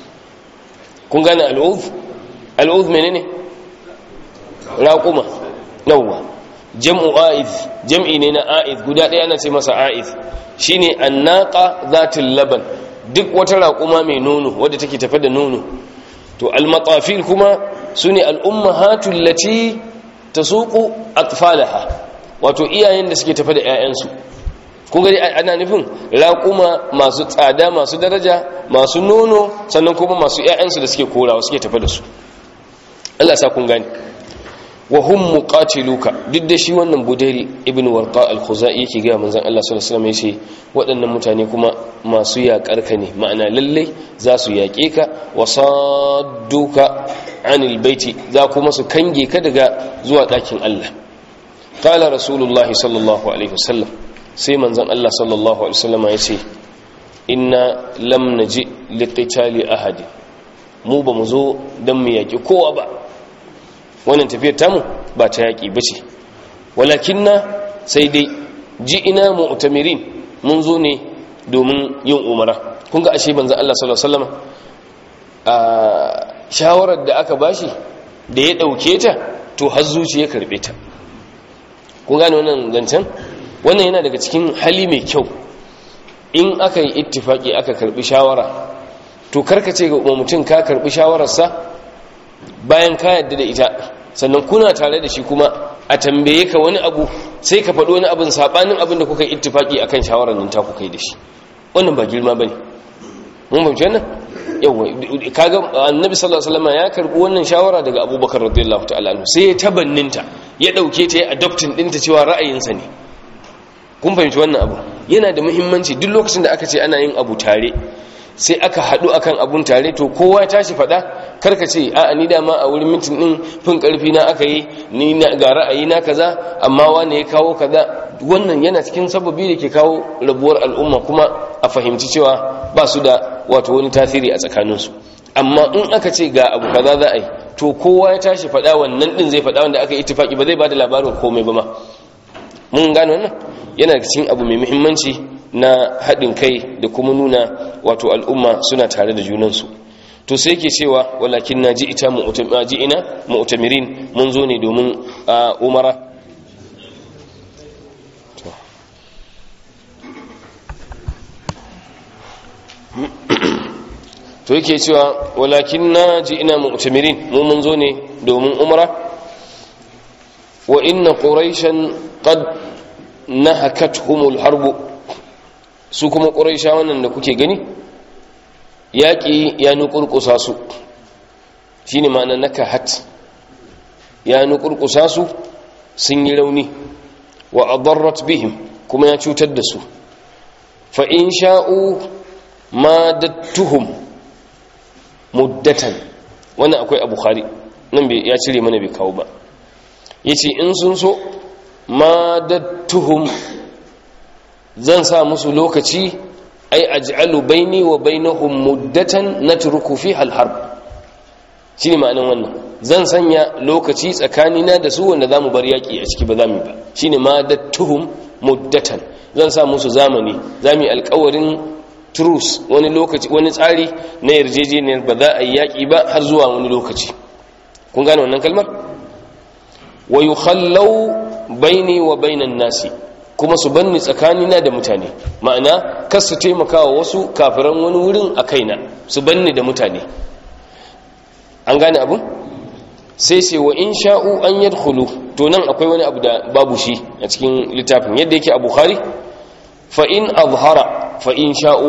kun gane al'ud? al'ud mene ne? raƙuma yauwa jam'u a'id jam'i ne na a'id guda ɗaya ana ce masa a'id shine annaqa zatul laban duk wata raƙuma mai nono wadda take tafe da nono to almatafil kuma sune al'ummahatul lati tasuqu atfalaha wato iyayen da suke tafe da 'ya'yansu kun gani ana nufin raƙuma masu tsada masu daraja masu nono sannan kuma masu 'ya'yansu da suke korawa suke tafe da su Allah sa kun gani wa hum muqatiluka duk da shi wannan budayl ibn warqa al-khuzai yake ga manzon Allah sallallahu alaihi wasallam yace waɗannan mutane kuma masu yaƙar ka ne ma'ana lalle za su yaƙe ka wa sadduka anil baiti za kuma su kange ka daga zuwa ɗakin Allah qala rasulullahi sallallahu alaihi wasallam sai manzon Allah sallallahu alaihi wasallam yace inna lam naji liqitali ahadi mu ba mu zo dan mu yaƙi kowa ba wannan tafiyar tamu ba ta yaƙi ba ce walakin na sai dai ji ina mu'tamirin mun zo ne domin yin umara kun ga ashe banzan Allah sallallahu alaihi wasallam a shawarar da aka bashi da ya dauke ta to har zuciya karbe ta kun gane wannan zancen wannan yana daga cikin hali mai kyau in aka yi ittifaki aka karbi shawara to karkace ga mutum ka karbi shawararsa bayan ka yadda da ita sannan kuna tare da shi kuma a tambaye ka wani abu sai ka faɗo wani abin saɓanin abin da kuka yi ittifaki akan shawarar nan ta kuka yi da shi wannan ba girma bane mun fahimci wannan yawa kaga annabi sallallahu alaihi wasallam ya karbi wannan shawara daga abubakar radiyallahu ta'ala anhu sai ya tabanninta ya dauke ta ya adoptin dinta cewa ra'ayinsa ne kun fahimci wannan abu yana da muhimmanci duk lokacin da aka ce ana yin abu tare sai aka haɗu akan abun tare to kowa ya tashi faɗa karka ce a ni dama a wurin mintin ɗin fin ƙarfi na aka yi ni ga ra'ayi na kaza amma wane ya kawo kaza wannan yana cikin sababi da ke kawo rabuwar al'umma kuma a fahimci cewa ba su da wato wani tasiri a tsakaninsu amma in aka ce ga abu kaza za a yi to kowa ya tashi faɗa wannan ɗin zai faɗa wanda aka yi ittifaki ba zai ba da labarin komai ba ma mun gane wannan yana cikin abu mai muhimmanci na haɗin kai da kuma nuna wato al'umma suna tare da junansu to sai yake cewa walakin na ji ita ina mu'tamirin mun zo ne domin umara to yake cewa walakin na ji ina mu'tamirin mun mun zo ne domin umara wa inna quraishan qad nahakathumul harbu su kuma ƙuraisha wannan da kuke gani yaƙi ya nukurkusa su shi ne ma'ana na kahat ya nukurkusa su sun yi rauni wa adarrat bihim kuma ya cutar da su fa in sha'u ma dattuhum muddatan wannan akwai a bukhari nan ya cire mana bai kawo ba ya ce in sun so ma dattuhum zan sa musu lokaci ai aj'alu baini wa bainahum muddatan natruku fiha al-harb shine ma'anar wannan zan sanya lokaci tsakanina da su wanda zamu bar yaki a ciki ba zamu ba shine ma dattuhum muddatan zan sa musu zamani zamu alƙawarin truce wani lokaci wani tsari na yarjejeniyar ba za a yi yaki ba har zuwa wani lokaci kun gane wannan kalmar wa yukhallau baini wa bainan nasi kuma su banni tsakanina da mutane ma'ana kar su taimaka wa wasu kafiran wani wurin a kaina su banni da mutane an gane abu sai sai wa in sha'u an yadkhulu to nan akwai wani abu da babu shi a cikin littafin yadda yake a bukhari fa in azhara fa in sha'u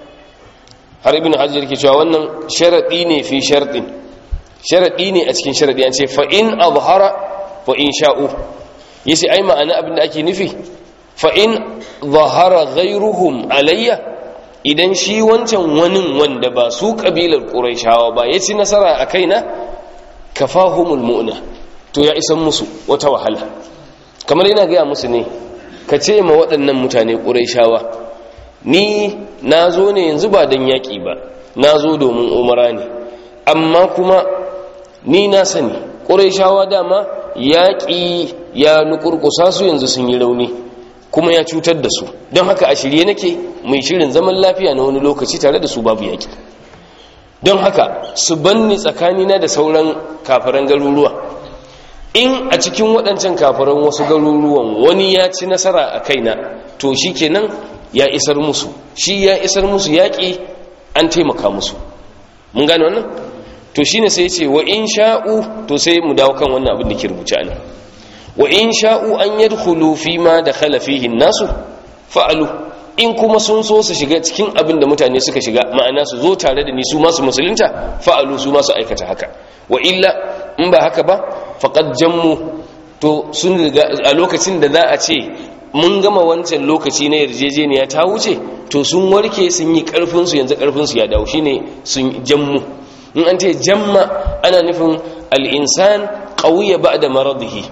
har ibn hajar yake cewa wannan sharadi ne fi sharadin sharadi ne a cikin sharadi an ce fa in azhara fa in sha'u yace ai ma'ana abin da ake nufi fa'in zahara ghairuhum alayya idan shi wancan wani wanda ba su ƙabilar ƙuraishawa ba ya ci nasara a kaina ka fahimul mu'na to ya isan musu wata wahala kamar yana gaya musu ne ka ce ma waɗannan mutane ƙuraishawa ni na zo ne yanzu ba don yaƙi ba na zo domin umara ne amma kuma ni na sani ƙuraishawa dama yaƙi ya nukurkusa su yanzu sun yi rauni kuma ya cutar da su don haka a shirye nake mai shirin zaman lafiya na wani lokaci tare da su babu yaƙi don haka su banni tsakanina da sauran kafiran garuruwa in a cikin waɗancan kafiran wasu garuruwan wani ya ci nasara a kaina to shi kenan ya isar musu shi ya isar musu yaƙi an taimaka musu mun gane wannan to shine sai ce wa in sha'u to sai mu dawo kan wannan abin da ke rubuce ne wa in sha'u an yadkhulu fi ma dakhala fihi nasu fa'alu in kuma sun so su shiga cikin abin da mutane suka shiga ma'ana su zo tare da ni su masu musulunta fa'alu su masu aikata haka wa illa in ba haka ba faqad jammu to sun riga a lokacin da za a ce mun gama wancan lokaci na yarjejeniya ta wuce to sun warke sun yi karfin su yanzu karfin su ya dawo shine sun jammu in an ce jamma ana nufin al-insan qawiya ba'da maradihi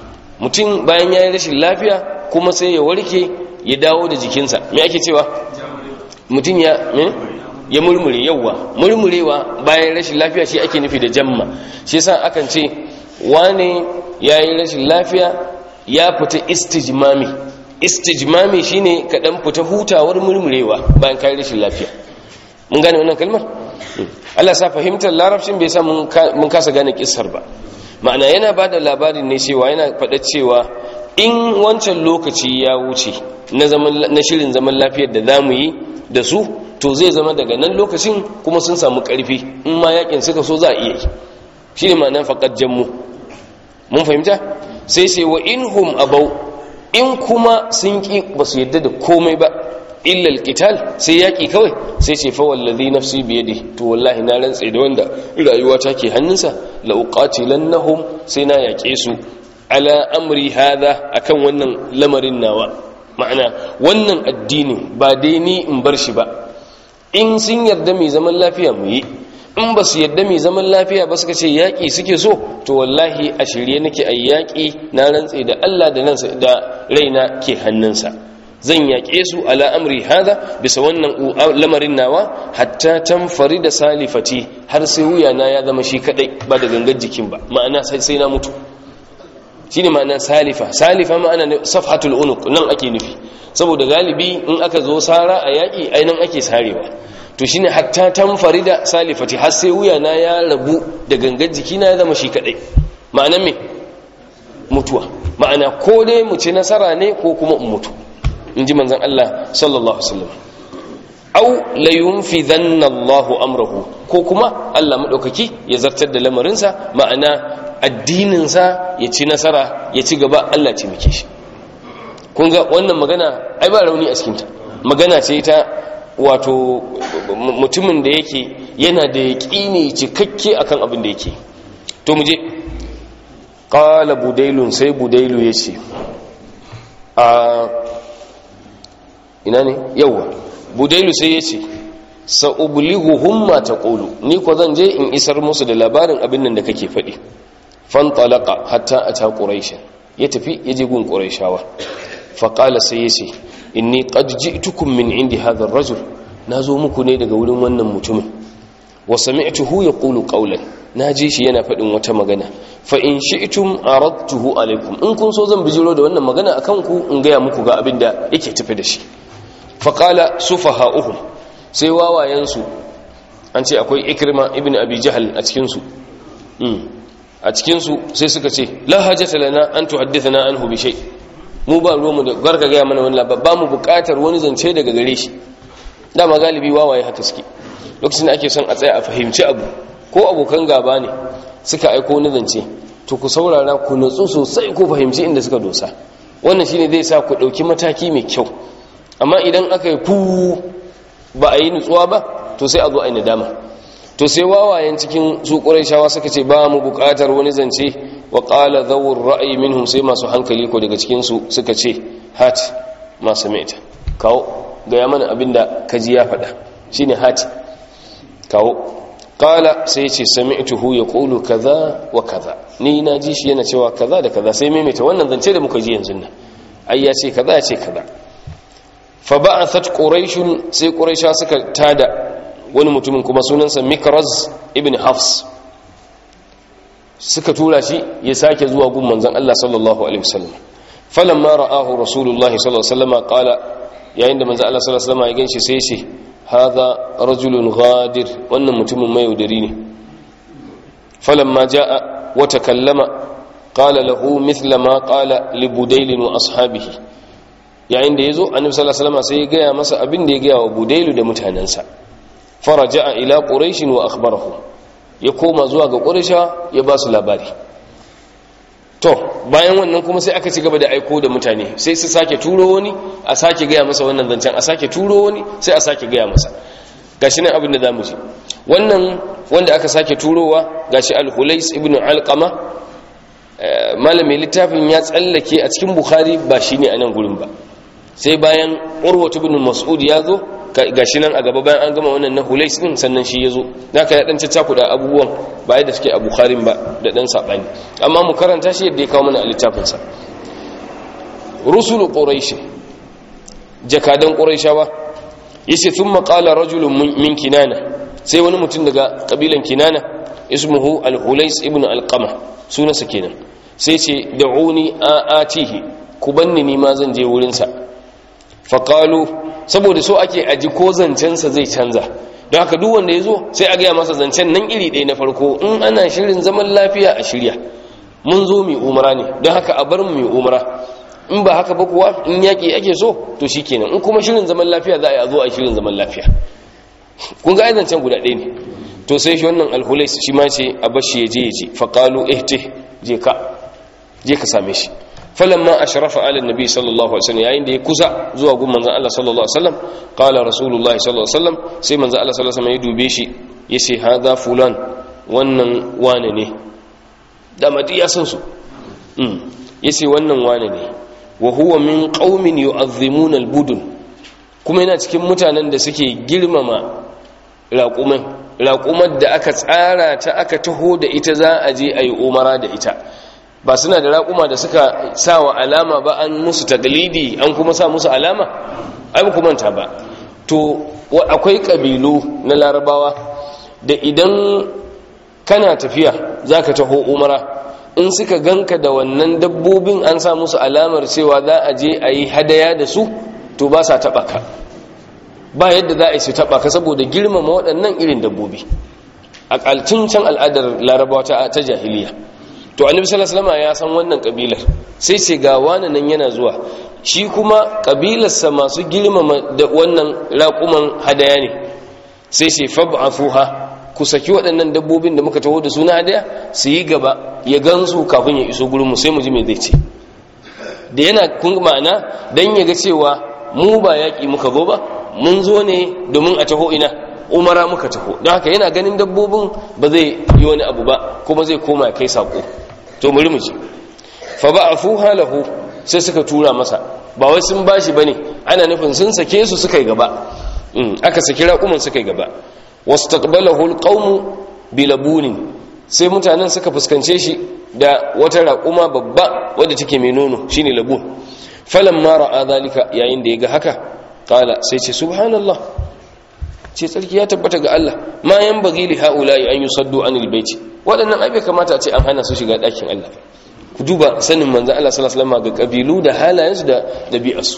mutum bayan ya yi rashin lafiya kuma sai ya warke ya dawo da jikinsa me ake cewa mutum ya ya murmure yauwa murmurewa bayan rashin lafiya shi ake nufi da jamma shi yasa akan ce wane ya yi rashin lafiya ya fita istijmami istijmami shine ka dan fita hutawar murmurewa bayan kai rashin lafiya mun gane wannan kalmar Allah sa fahimtar larabcin bai sa mun kasa gane kissar ba ma'ana yana ba da labarin ne cewa yana faɗa cewa in wancan lokaci ya wuce na shirin zaman lafiyar da za mu yi da su to zai zama daga nan lokacin kuma sun samu ƙarfi in ma yakin suka so za a iya yi shi ne ma'anar faƙar jammu mun fahimta sai sai wa in hum abau in kuma sun ƙi ba su yadda da komai ba illal qital sai yaki kawai sai ce fa wallazi nafsi biyadi to wallahi na rantsa da wanda rayuwa ta ke hannunsa la uqatilannahum sai na yake su ala amri hadha akan wannan lamarin nawa ma'ana wannan addinin ba dai ni in bar shi ba in sun yarda mai zaman lafiya mu yi in ba su yarda mai zaman lafiya ba suka ce yaƙi suke so to wallahi a shirye nake a yaƙi na rantse da Allah da raina ke hannunsa zan yaƙe su ala amri hada bisa wannan lamarin nawa hatta tamfari da salifati har sai wuyana ya zama shi kadai ba da gangar jikin ba ma'ana sai na mutu shine ma'ana salifa salifa ma'ana safhatul unuq nan ake nufi saboda galibi in aka zo sara a yaƙi ainihin ake sarewa to shine hatta tamfari da salifati har sai wuyana ya rabu da gangar jikina ya zama shi kadai ma'ana me mutuwa ma'ana ko dai mu ci nasara ne ko kuma in mutu in ji manzan Allah sallallahu Alaihi au layunfidhanna Allahu amrahu ko kuma Allah madaukaki ya zartar da lamarinsa ma'ana addininsa ya ci nasara ya ci gaba Allah ce muke shi kun ga wannan magana ai ba rauni a cikinta magana ce ta wato mutumin da yake yana da yaƙini cikakke akan abin da yake to mu je qala budailun sai budailu yace a ina ne yawa budailu sai ya ce sa'ublihuhum ma taqulu ni ko zan je in isar musu da labarin abin nan da kake faɗi fantalaqa hatta ata quraish ya tafi ya je gun quraishawa fa qala sai ya ce inni qad ji'tukum min indi hadha ar-rajul nazo muku ne daga wurin wannan mutumin wa sami'tuhu yaqulu qawlan naji shi yana faɗin wata magana fa in shi'tum aradtuhu alaikum in kun so zan bijiro da wannan magana akan ku in gaya muku ga abin da yake tafi da shi faƙala sufaha'uhum sai wawayensu an ce akwai ikrima ibn abi jahal a cikinsu a cikinsu sai suka ce la hajjata lana an tuhaddithana anhu bi shay mu ba ruwanmu da garka gaya mana wani labar ba mu buƙatar wani zance daga gare shi dama galibi wawaye haka suke lokacin da ake son a tsaya a fahimci abu ko abokan gaba ne suka aiko wani zance to ku saurara ku natsu sosai ku fahimci inda suka dosa wannan shine zai sa ku ɗauki mataki mai kyau amma idan aka yi fu ba a yi nutsuwa ba to sai a zo a yi nadama to sai wawayen cikin su shawa suka ce ba mu buƙatar wani zance wa ƙala zawur ra'ayi minhum sai masu hankali ko daga cikinsu suka ce hat masu maita kawo gaya mana abin da kaji ya faɗa shine hat kawo ƙala sai ce sami'tuhu ya ƙulu kaza wa kaza ni na ji shi yana cewa kaza da kaza sai maimaita wannan zance da muka ji yanzu nan ai ya ce kaza ya ce kaza fa ba'athat quraish sai quraisha suka tada wani mutumin kuma sunansa mikraz ibn hafs suka tura shi ya sake zuwa gun manzon Allah sallallahu alaihi wasallam falamma ra'ahu rasulullahi sallallahu alaihi wasallam qala yayin da manzon Allah sallallahu alaihi wasallam ya ganshi sai ce hadha rajulun ghadir wannan mutumin mai yaudari ne falamma jaa wa takallama qala lahu mithla ma qala li budayl wa ashabihi yayin da yazo annabi sallallahu alaihi wasallam sai ya gaya masa abin da ya gaya wa budayl da mutanansa faraja'a ila quraish wa akhbarahu ya koma zuwa ga quraisha ya ba su labari to bayan wannan kuma sai aka ci gaba da aiko da mutane sai su sake turo wani a sake gaya masa wannan zancen a sake turo wani sai a sake gaya masa gashi nan abin da zamu ji wannan wanda aka sake turowa gashi al-hulais ibn alqama malamin littafin ya tsallake a cikin bukhari ba shine a nan gurin ba sai bayan urwatu ibn mas'ud ya zo gashi nan a gaba bayan an gama wannan na hulais din sannan shi ya zo naka ya dan caccaku da abubuwan ba yadda suke a bukharin ba da dan sabani amma mu karanta shi yadda ya kawo mana a littafin sa rusulu quraish jakadan quraishawa yace thumma qala rajulun min kinana sai wani mutum daga kabilan kinana ismuhu al-hulais ibn al-qama sunansa kenan sai ce da'uni atihi ku banni ni ma zan je wurin sa faqalu saboda so ake aji ko zancen sa zai canza don haka duk wanda yazo sai a ga masa zancen nan iri ɗaya na farko in ana shirin zaman lafiya a shirya mun zo mu umra ne don haka a bar mu mu umra in ba haka ba kuwa in yaki ake so to shikenan in kuma shirin zaman lafiya za a yi a zo a shirin zaman lafiya kun ga zancen guda ɗaya ne to sai shi wannan alhulais shi ma ce a bashi ya je ya je faƙalu ihte je ka je ka same shi falamma ashrafa ala nabi sallallahu alaihi wasallam yayin da ya kusa zuwa gun manzon Allah sallallahu alaihi wasallam qala rasulullahi sallallahu alaihi wasallam sai manzon Allah sallallahu alaihi wasallam ya dube shi yace hadha fulan wannan wane ne da madi ya san su mm yace wannan wane ne wa huwa min qaumin yu'azzimuna al-budun kuma yana cikin mutanen da suke girmama raƙuman raƙumar da aka tsara ta aka taho da ita za a je a yi umara da ita ba suna da raƙuma da suka sa wa alama ba an musu taglidi an kuma sa musu alama ai ku manta ba to akwai ƙabilu na larabawa da idan kana tafiya za ka taho umara in suka ganka da wannan dabbobin an sa musu alamar cewa za a je a yi hadaya da su to ba sa taɓa ka ba yadda za a yi su taɓa ka saboda girmama waɗannan irin dabbobi a ƙalcin can al'adar larabawa ta jahiliya to annabi sallallahu alaihi ya san wannan kabilar sai ce ga wani nan yana zuwa shi kuma kabilarsa masu girmama da wannan raƙuman hadaya ne sai ce fab'afuha ku saki waɗannan dabbobin da muka taho da su na hadaya su yi gaba ya gansu kafin ya iso gurin mu sai mu ji me zai ce da yana kun ma'ana dan ya ga cewa mu ba yaƙi muka zo ba mun zo ne domin a taho ina umara muka taho don haka yana ganin dabbobin ba zai yi wani abu ba kuma zai koma kai sako to muri mu ji fa ba'afuha lahu sai suka tura masa ba wai sun bashi bane ana nufin sun sake su suka yi gaba aka saki raƙuman suka yi gaba wastaqbalahu alqawmu bilabunin sai mutanen suka fuskance shi da wata raƙuma babba wadda take mai nono shine labun falamma ra'a zalika yayin da ya ga haka qala sai ce subhanallah ce tsarki ya tabbata ga Allah ma yan bagi li haula'i an yusaddu anil baiti waɗannan ai bai kamata a ce an hana su shiga ɗakin Allah ku duba sanin manzon Allah sallallahu alaihi wasallam ga kabilu da halayensu da dabi'arsu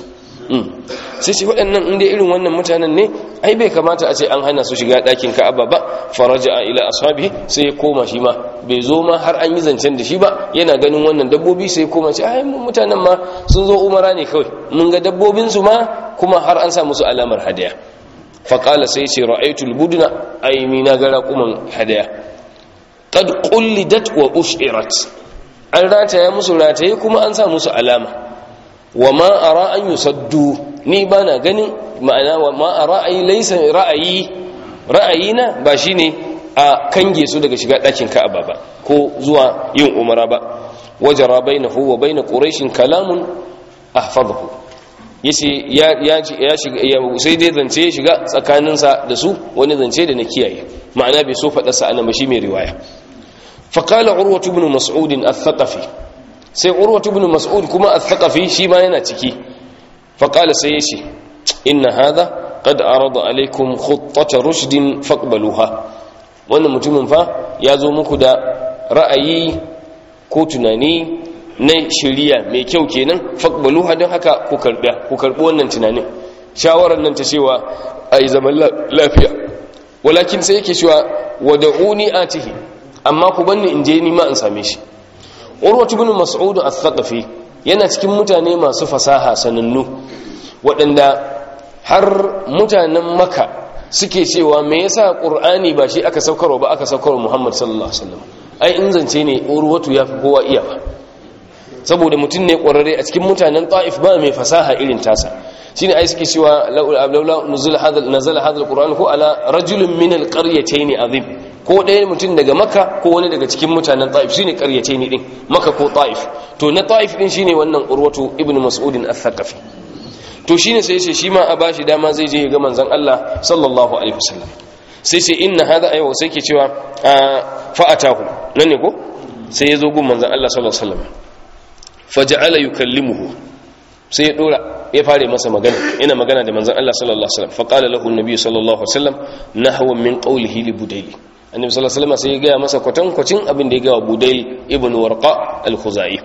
sai ce waɗannan inda irin wannan mutanen ne ai bai kamata a ce an hana su shiga ɗakin Ka'aba ba faraja ila ashabi sai ya koma shi ma bai zo ma har an yi zancen da shi ba yana ganin wannan dabbobi sai ya koma ce ai mutanen ma sun zo umara ne kawai mun ga dabbobin su ma kuma har an sa musu alamar hadaya faƙala sai ce ra'aitul buduna aini na ga raƙuman hadaya qad qullidat wa ushirat an rataya musu rataye kuma an sa musu alama wa ma ara an yusaddu ni bana ganin ma'ana wa ma ara ai laysa ra'ayi ra'ayina ba shine a kange su daga shiga ɗakin Ka'aba ba ko zuwa yin umara ba wajara bainahu wa bain quraish kalamun ahfazahu yace ya ya shiga sai dai zance ya shiga tsakaninsa da su wani zance da na kiyaye ma'ana bai so faɗa sa annabi shi mai riwaya fa qala urwa ibn mas'ud al-thaqafi sai urwa ibn mas'ud kuma al-thaqafi shi ma yana ciki fa qala sai yace inna hadha qad arada alaykum khuttata rushdin faqbaluha wannan mutumin fa ya zo muku da ra'ayi ko tunani na shiriya mai kyau kenan faqbaluha don haka ku karba ku karbi wannan tunanin shawarar nan ta cewa ai zaman lafiya walakin sai yake cewa wad'uni atihi amma ku banni in je ni ma in same shi urwatu ibn mas'ud al-thaqafi yana cikin mutane masu fasaha sanannu waɗanda har mutanen maka suke cewa me yasa qur'ani ba shi aka saukarwa ba aka saukarwa muhammad sallallahu alaihi wasallam ai in zance ne urwatu yafi kowa iya ba saboda mutum ne ƙwararre a cikin mutanen ta'if ba mai fasaha irin tasa shine ai suke cewa laula nuzul hadal nazala hadal qur'an ko ala rajulun min alqaryatayn azim ko ɗaya mutum daga makka ko wani daga cikin mutanen ta'if shine qaryatayn din makka ko ta'if to na ta'if din shine wannan urwatu ibnu mas'ud al-thaqafi to shine sai yace shi ma a bashi dama zai je ga manzon Allah sallallahu alaihi wasallam sai sai inna hada ayo sai ke cewa fa atahu nan ne ko sai ya zo gun manzon Allah sallallahu alaihi wasallam faja'ala yukallimuhu sai ya dora ya fare masa magana ina magana da manzon Allah sallallahu alaihi wasallam faqala lahu an-nabi sallallahu alaihi wasallam nahwa min qawlihi li budayl annabi sallallahu alaihi wasallam sai ya ga masa kwatan kwacin abin da ya ga wa budayl ibn warqa al-khuzai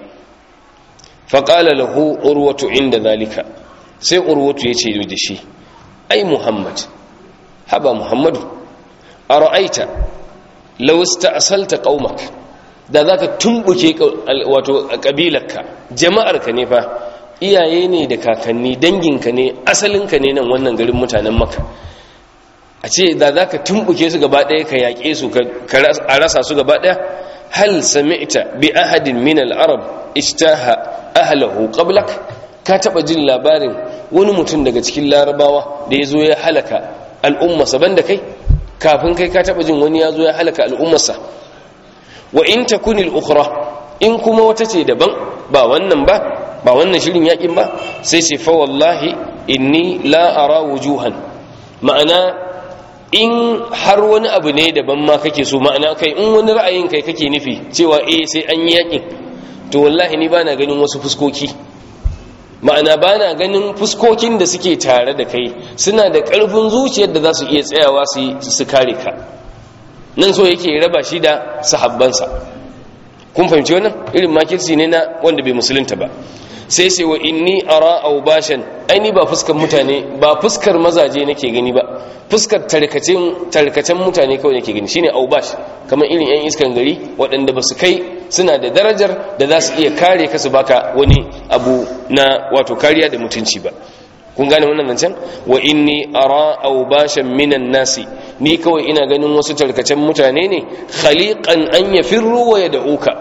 faqala lahu urwatu inda zalika sai urwatu ya ce da shi ai muhammad haba muhammadu ara'aita law ista'salta qaumak da za ka tumbuke wato ƙabilarka jama'arka ne fa iyaye ne da kakanni danginka ne asalinka ne nan wannan garin mutanen maka a ce da za ka tumbuke su gaba ɗaya ka yaƙe su a rasa su gaba ɗaya hal sami'ta bi ahadin min al-arab ishtaha ahlahu qablak ka taɓa jin labarin wani mutum daga cikin larabawa da ya zo ya halaka al'ummarsa banda kai kafin kai ka taɓa jin wani ya zo ya halaka al'ummarsa wa in takunil ukhra in kuma wata ce daban ba wannan ba ba wannan shirin yakin ba sai ce fa wallahi inni la ara wujuhan ma'ana in har wani abu ne daban ma kake so ma'ana kai in wani ra'ayin kai kake nufi cewa eh sai an yi yakin to wallahi ni bana ganin wasu fuskoki ma'ana bana ganin fuskokin da suke tare da kai suna da ƙarfin zuciyar da za su iya tsayawa su kare ka nan so yake raba shi da sahabbansa kun fahimci wannan irin makirci ne na wanda bai musulunta ba sai sai wa inni ara aubashan aini ba fuskar mutane ba fuskar mazaje nake gani ba fuskar tarkacen tarkacen mutane kawai nake gani shine aubash kamar irin yan iskan gari waɗanda ba su kai suna da darajar da za su iya kare ka su baka wani abu na wato kariya da mutunci ba kun gane wannan zancen wa inni ara aubashan minan nasi ni kawai ina ganin wasu tarkacen mutane ne khaliqan an yafirru wa yad'uka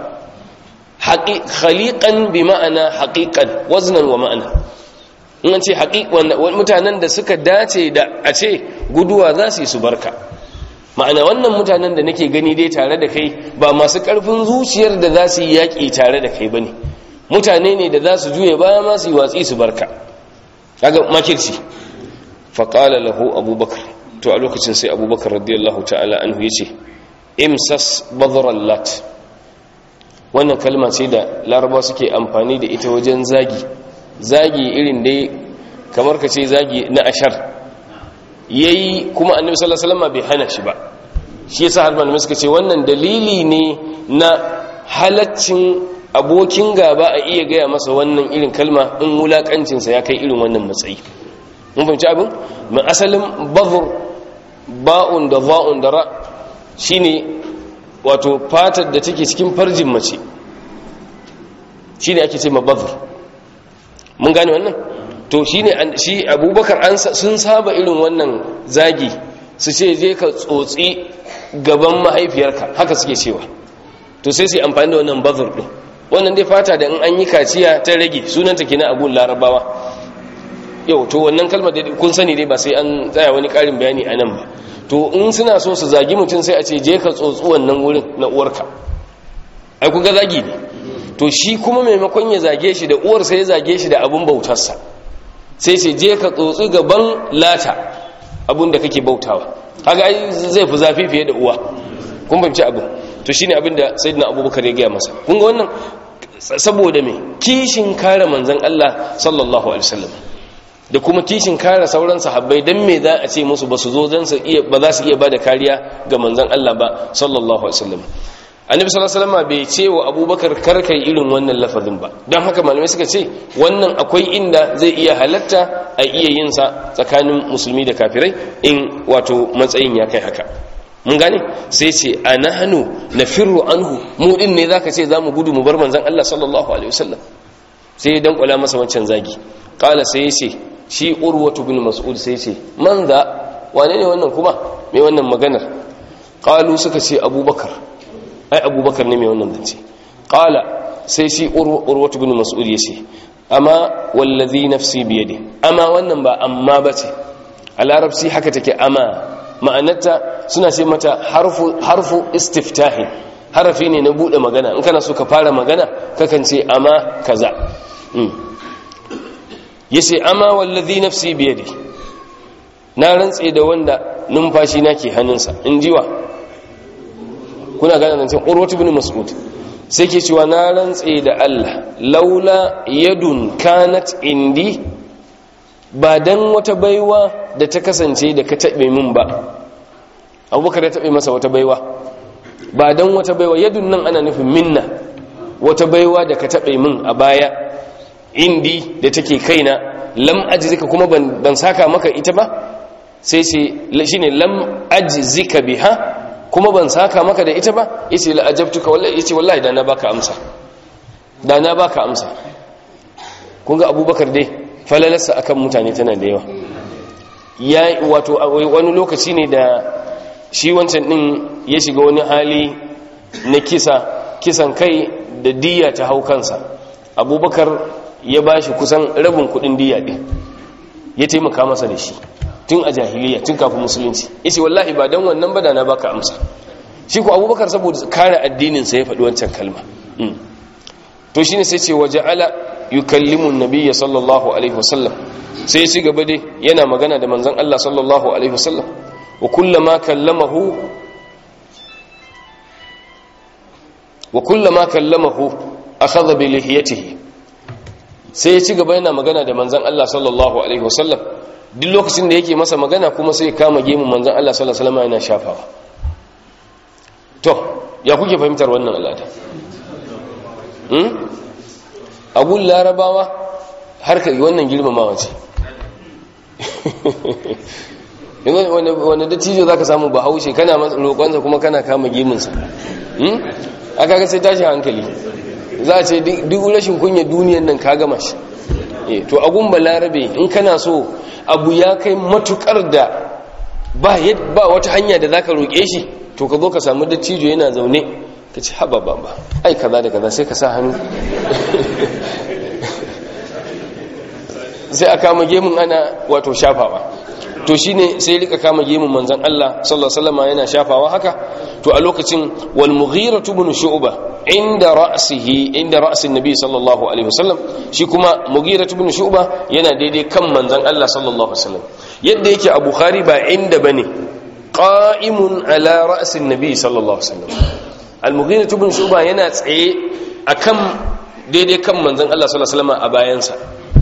khaliqan bi ma'ana haqiqan waznan wa ma'ana in an ce haqiqan mutanen da suka dace da a ce guduwa za su yi su barka ma'ana wannan mutanen da nake gani dai tare da kai ba masu karfin zuciyar da za su yi yaƙi tare da kai bane mutane ne da za su juye baya ma su yi watsi su barka kaga makirci faƙala lahu abubakar to a lokacin sai abubakar radiyallahu ta'ala anhu ya ce imsas badran lat wannan kalma ce da laraba suke amfani da ita wajen zagi zagi irin dai kamar ka ce zagi na ashar yayi kuma annabi sallallahu alaihi wasallam bai hana shi ba shi yasa har malamai suka ce wannan dalili ne na halaccin abokin gaba a iya gaya masa wannan irin kalma in wulakancinsa ya kai irin wannan matsayi mun fahimci abin mai asalin bazur ba'un da za'un da ra shine wato fatar da take cikin farjin mace shine ake ce ma bazur mun gane wannan to shine shi abubakar an sun saba irin wannan zagi su ce je ka tsotsi gaban mahaifiyarka haka suke cewa to sai su yi amfani da wannan bazur din wannan dai fata da in an yi kaciya ta rage sunanta kenan abun larabawa yau to wannan kalmar da kun sani dai ba sai an tsaya wani karin bayani a nan ba to in suna so su zagi mutum sai a ce je ka tsotsi wannan wurin na uwarka ai kun ga zagi ne to shi kuma maimakon ya zage shi da uwar sai ya zage shi da abun bautarsa sai ce je ka tsotsi gaban lata abun da kake bautawa kaga ai zai fi zafi fiye da uwa kun fahimci abin to shine abin da sayyidina abubakar ya gaya masa kun ga wannan saboda me kishin kare manzon Allah sallallahu alaihi wasallam da kuma kishin kare sauran sahabbai dan me za a ce musu ba su zo dan su iya ba za su iya bada kariya ga manzon Allah ba sallallahu alaihi wasallam annabi sallallahu alaihi wasallam bai ce wa abubakar karkai irin wannan lafazin ba don haka malamai suka ce wannan akwai inda zai iya halatta a iya yin sa tsakanin musulmi da kafirai in wato matsayin ya kai haka mun gane sai ce anahnu nafirru anhu mu din ne zaka ce zamu gudu mu bar manzon Allah sallallahu alaihi wasallam sai dan kula masa wancan zagi qala sai yace shi urwatu bin mas'ud sai yace man za wane ne wannan kuma mai wannan maganar qalu suka ce abubakar ai abubakar ne mai wannan zance qala sai shi urwatu bin mas'ud yace amma wallazi nafsi biyadi amma wannan ba amma bace a larabci haka take amma ma'anarta suna ce mata harfu harfu istiftahi harafi ne na bude magana in kana so ka fara magana kakan ce amma kaza yace amma wallazi nafsi biyadi na rantse da wanda numfashi na ke hannunsa in jiwa kuna gane zancen urwatu bin mas'ud sai ke cewa na rantse da Allah laula yadun kanat indi ba dan wata baiwa da ta kasance da ka taɓe min ba abubakar ya taɓe masa wata baiwa ba dan wata baiwa yadun nan ana nufin minna wata baiwa da ka taɓe min a baya indi da take kaina lam ajzika kuma ban saka maka ita ba sai ce shine lam ajzika biha kuma ban saka maka da ita ba yace la ajabtuka wallahi yace wallahi da na baka amsa da na baka amsa kun ga abubakar dai falalarsa akan mutane tana da yawa ya wato wani lokaci ne da shi wancan din ya shiga wani hali na kisa kisan kai da diya ta hau kansa abubakar ya bashi kusan rabin kudin diya din ya taimaka masa da shi tun a jahiliya tun kafin musulunci yace wallahi ba dan wannan ba da na baka amsa shi ko abubakar saboda kare addinin sa ya faɗi wancan kalma to shine sai ce waja'ala yukallimu an-nabiyya sallallahu alaihi wasallam sai ci gaba dai yana magana da manzon Allah sallallahu alaihi wasallam wa kullama kallamahu wa kullama kallamahu akhadha bi lihiyatihi sai ya ci gaba yana magana da manzon Allah sallallahu alaihi wasallam duk lokacin da yake masa magana kuma sai kama gemun manzan Allah sallallahu alaihi wasallam yana shafawa to ya kuke fahimtar wannan al'ada hmm abun larabawa harkar wannan girmamawa ce wanda dattijo za ka samu ba haushe kana roƙonsa kuma kana kama gemunsa aka ga sai tashi hankali za a ce duk rashin kunya duniyan nan ka gama shi to agun balarabe in kana so abu ya kai matukar da ba ba wata hanya da zaka roƙe shi to ka zo ka samu dattijo yana zaune ka ci haba ba ba ai kaza da kaza sai ka sa hannu sai a kama gemun ana wato shafawa to shine sai rika kama gemun manzon Allah sallallahu alaihi wasallam yana shafawa haka to a lokacin wal mughira ibn shu'ba inda ra'sihi inda ra'sin nabi sallallahu alaihi wasallam shi kuma mughira ibn shu'ba yana daidai kan manzon Allah sallallahu alaihi wasallam yadda yake a bukhari ba inda bane qa'imun ala ra'sin nabi sallallahu alaihi wasallam al mughira ibn shu'ba yana tsaye akan daidai kan manzon Allah sallallahu alaihi wasallam a bayansa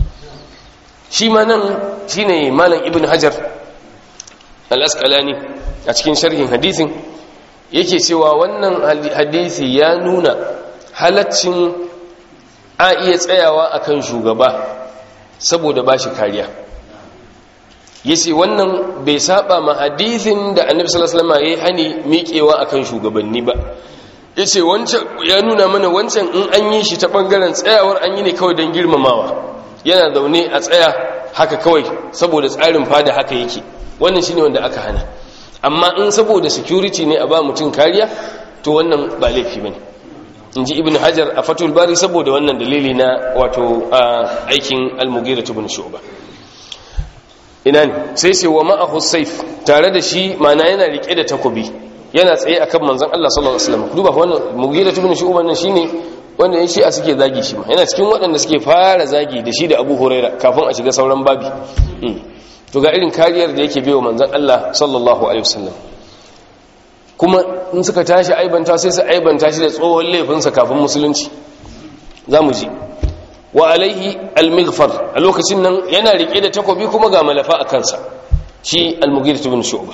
shi ma nan shine malam ibn hajar al-asqalani a cikin sharhin hadisin yake cewa wannan hadisi ya nuna halaccin a iya tsayawa akan shugaba saboda ba shi kariya yace wannan bai saba ma hadisin da annabi sallallahu alaihi wasallam yayi hani miƙewa akan shugabanni ba yace wancan ya nuna mana wancan in an yi shi ta bangaren tsayawar an yi ne kawai don girmamawa yana zaune a tsaya haka kawai saboda tsarin fada haka yake wannan shine wanda aka hana amma in saboda security ne a ba mutum kariya to wannan ba laifi bane in ji ibn hajar a fatul bari saboda wannan dalili na wato aikin al-mughira ibn shu'ba ina ne sai sai wa ma'ahu saif tare da shi mana yana rike da takobi yana tsaye akan manzon Allah sallallahu alaihi wasallam duba wannan mughira ibn shu'ba nan shine wanda ya shi a suke zagi shi ma yana cikin waɗanda suke fara zagi da shi da abu huraira kafin a shiga sauran babi to ga irin kariyar da yake biyo manzan Allah sallallahu alaihi wasallam kuma in suka tashi aibanta sai su aibanta shi da tsohon laifinsa kafin musulunci za mu ji wa alaihi almighfar a lokacin nan yana rike da takobi kuma ga malafa a kansa shi almughirah ibn shu'ba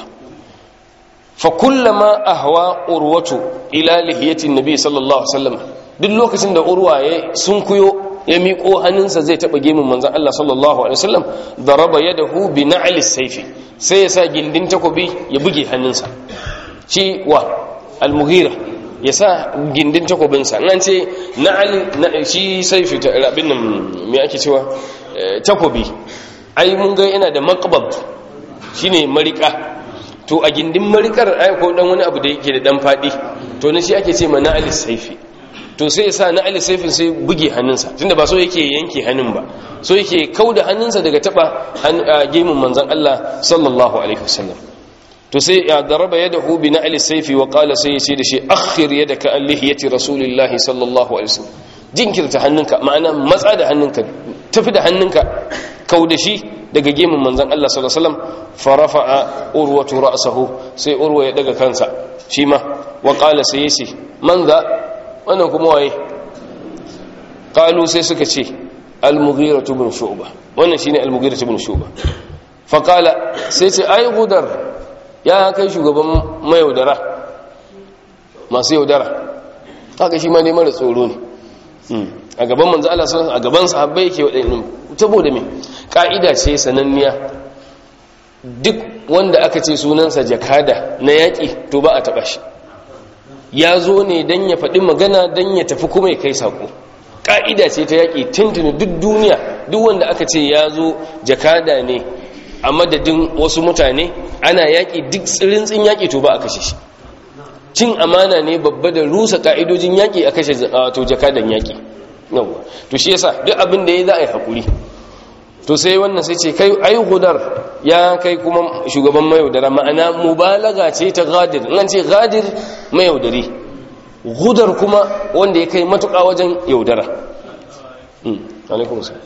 fa kullama ahwa urwatu ila lihiyatin nabi sallallahu alaihi wasallam duk lokacin da urwa ya sunkuyo ya miƙo hannunsa zai taɓa gemun manzan Allah sallallahu alaihi wasallam daraba yadahu bi na'li sayfi sai ya sa gindin takobi ya buge hannunsa shi wa al-mughira ya sa gindin takobinsa nan ce na ali shi saifi ta rabin nan me ake cewa takobi ai mun ga yana da maqbab shine marika to a gindin marikar ai ko dan wani abu da yake da dan fadi to ne shi ake ce ma na ali saifi to sai ya sa na ali saifin sai buge hannunsa tunda ba so yake yanke hannun ba so yake kauda hannunsa daga taba gemun manzon Allah sallallahu alaihi wasallam to sai ya daraba yadahu bi na'li sayfi wa qala sai yace da shi akhir yadaka an lihiyati rasulillahi sallallahu alaihi wasallam jinkirta hannunka ma'ana matsa da hannunka tafi da hannunka kau da shi daga gemun manzon Allah sallallahu alaihi wasallam farafa'a urwatu ra'sahu sai urwa ya daga kansa shi ma wa qala sai yace man za wannan kuma waye qalu sai suka ce al-mughira ibn shu'bah wannan shine al-mughira ibn shu'bah fa qala sai ce ai gudar ya kai shugaban mayaudara masu yaudara haka shi ma ne mara tsoro ne a gaban manzo Allah sallallahu a gaban sahabbai yake wadannan saboda me ka'ida ce sananniya duk wanda aka ce sunansa jakada na yaki to ba a taba shi ya zo ne dan ya faɗi magana dan ya tafi kuma ya kai sako ka'ida ce ta yaki tuntuni duk duniya duk wanda aka ce ya zo jakada ne a madadin wasu mutane ana yaƙi duk tsirintsin yaƙi to ba a kashe shi cin amana ne babba da rusa ƙa'idojin yaƙi a kashe to jakadan yaƙi yawwa to shi yasa duk abin da ya za a yi haƙuri to sai wannan sai ce kai ai hudar ya kai kuma shugaban mayaudara ma'ana mubalaga ce ta gadir in ce gadir mayaudari hudar kuma wanda ya kai matuƙa wajen yaudara alaikum salam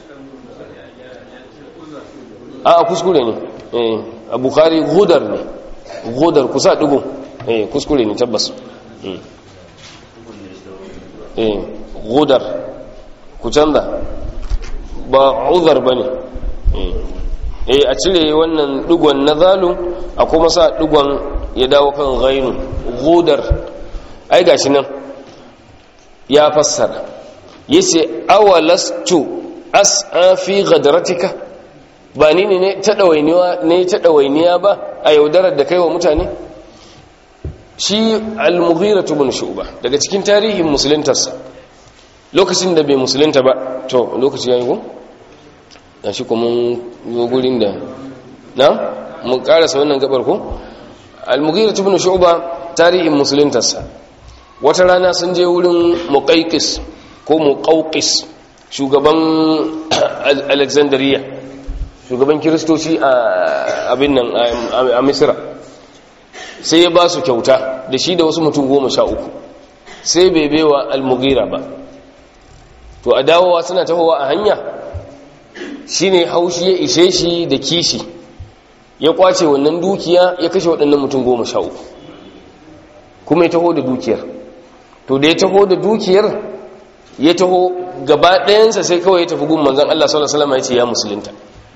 a kuskure ne a bukari gudar ne gudar kusa dugu kuskure ne tabbas gudar ku canza ba uzar ba ne a cire wannan dugon na zalun a kuma sa dugon ya dawo kan gainu gudar ai gashi nan ya fassara yace awalastu as'a fi gadratika ba ni ne ta ɗawainiya ba a yaudarar da kai wa mutane shi al-mughira bin shu'ba daga cikin tarihin musuluntarsa lokacin da bai musulunta ba to lokaci yayi ko dan shi kuma zo gurin da na mun karasa wannan gabar ko al-mughira bin shu'ba tarihin musuluntarsa wata rana sun je wurin muqayqis ko muqawqis shugaban alexandria shugaban kiristoci a abin nan a misira sai ya ba su kyauta da shi da wasu mutum goma sha uku sai bai baiwa almugira ba to a dawowa suna tahowa a hanya shi ne haushi ya ishe shi da kishi ya kwace wannan dukiya ya kashe waɗannan mutum goma sha uku kuma ya taho da dukiyar to da ya taho da dukiyar ya taho gaba ɗayansa sai kawai ya tafi gun manzan Allah sallallahu Alaihi wasallam ya ce ya musulunta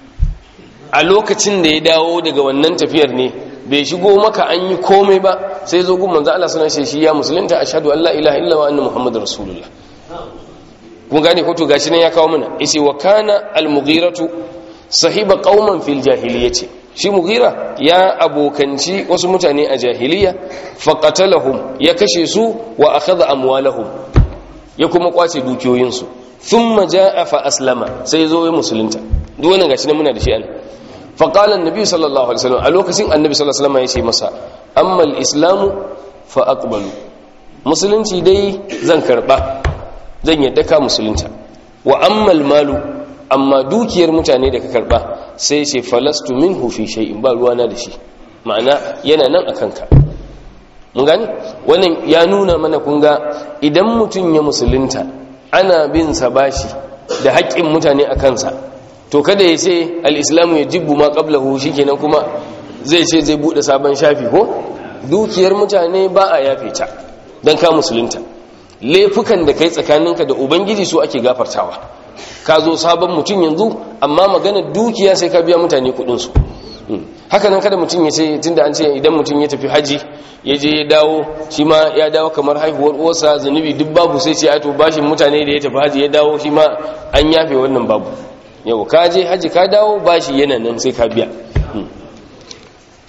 a lokacin da ya dawo daga wannan tafiyar ne bai shigo maka an yi komai ba sai zo gun manzan Allah sallallahu Alaihi shi ya musulunta a shaɗu Allah ilaha illa wa anna Muhammadu Rasulullah kun gane ko to gashi nan ya kawo mana yace wa kana al-mughiratu sahiba qauman fil jahiliyyati shi mughira ya abokanci wasu mutane a jahiliya faqatalahum ya kashe su wa akhadha amwalahum ya kuma kwace dukiyoyinsu thumma jaa fa aslama sai zo ya musulunta duk wannan gashi nan muna da shi an fa qala annabi sallallahu alaihi wasallam a lokacin annabi sallallahu alaihi wasallam ya ce masa amma al-islamu fa aqbalu musulunci dai zan karba zan yadda ka musulunta wa amma al-malu amma dukiyar mutane da ka karba sai ce falastu minhu fi shay'in ba ruwana da shi ma'ana yana nan akan ka mun gani wannan ya nuna mana kun ga idan mutum ya musulunta ana bin sa bashi da haƙƙin mutane a kansa to kada ya ce al-islamu ya jibbu ma qablahu shikenan kuma zai ce zai bude sabon shafi ko dukiyar mutane ba a yafe ta dan ka musulunta laifukan da kai tsakaninka da ubangiji su ake gafartawa ka zo sabon mutum yanzu amma magana dukiya sai ka biya mutane kudinsu haka nan kada mutum ya ce tunda an ce idan mutum ya tafi haji ya je ya dawo shi ma ya dawo kamar haihuwar uwarsa zunubi duk babu sai ce ato bashin mutane da ya tafi haji ya dawo shi ma an yafe wannan babu yau ka je haji ka dawo bashi yana nan sai ka biya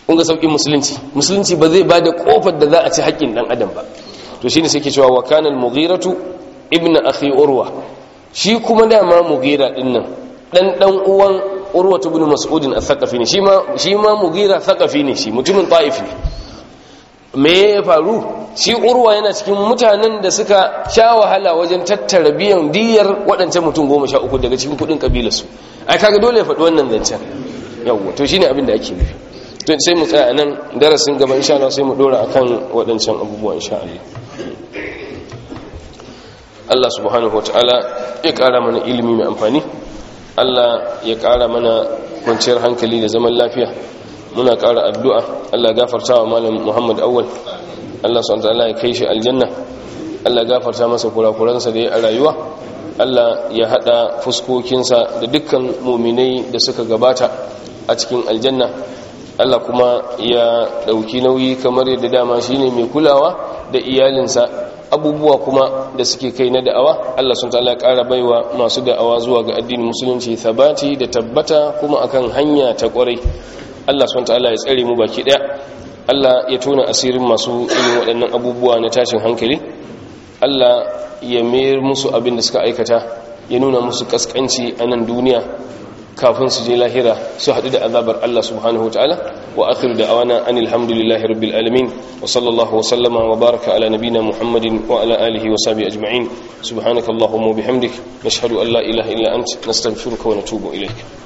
kun ga saukin musulunci musulunci ba zai bada kofar da za a ci haƙƙin dan adam ba to shine sai ke cewa wa kana al-mughiratu ibnu akhi urwa shi kuma dama mughira din nan dan dan uwan urwa ibn mas'ud al-thaqafi ne shi ma shi ma mughira thaqafi ne shi mutumin ta'if ne me ya faru shi urwa yana cikin mutanen da suka sha wahala wajen tattara biyan diyar waɗancan mutum goma sha uku daga cikin kuɗin ƙabilarsu ai kaga dole ya faɗi wannan zancen yawwa to shine abin da ake nufi to sai mu tsaya nan darasin gaba insha Allah sai mu dora akan waɗancan abubuwa insha Allah Allah subhanahu wataala ya ƙara mana ilimi mai amfani Allah ya ƙara mana kwanciyar hankali da zaman lafiya muna ƙara addu'a Allah gafarta wa malam Muhammad Awwal Allah subhanahu ya kai shi aljanna Allah gafarta masa kurakuransa da ya a rayuwa Allah ya hada fuskokinsa da dukkan muminai da suka gabata a cikin aljanna Allah kuma ya dauki nauyi kamar yadda dama shine mai kulawa da iyalinsa abubuwa kuma da suke kai na da'awa Allah sun ta'ala ƙara baiwa masu da'awa zuwa ga addinin musulunci sabati da tabbata kuma akan hanya ta ƙwarai Allah subhanahu ta'ala ya tsare mu baki daya Allah ya tona asirin masu irin waɗannan abubuwa na tashin hankali Allah ya mayar musu abin da suka aikata ya nuna musu kaskanci a nan duniya kafin su je lahira su haɗu da azabar Allah subhanahu ta'ala wa akhiru da awana anil hamdulillahi rabbil alamin wa sallallahu wa sallama wa baraka ala nabina muhammadin wa ala alihi wa sahbihi ajma'in subhanakallahumma wa bihamdik nashhadu an la ilaha illa ant nastaghfiruka wa natubu ilayk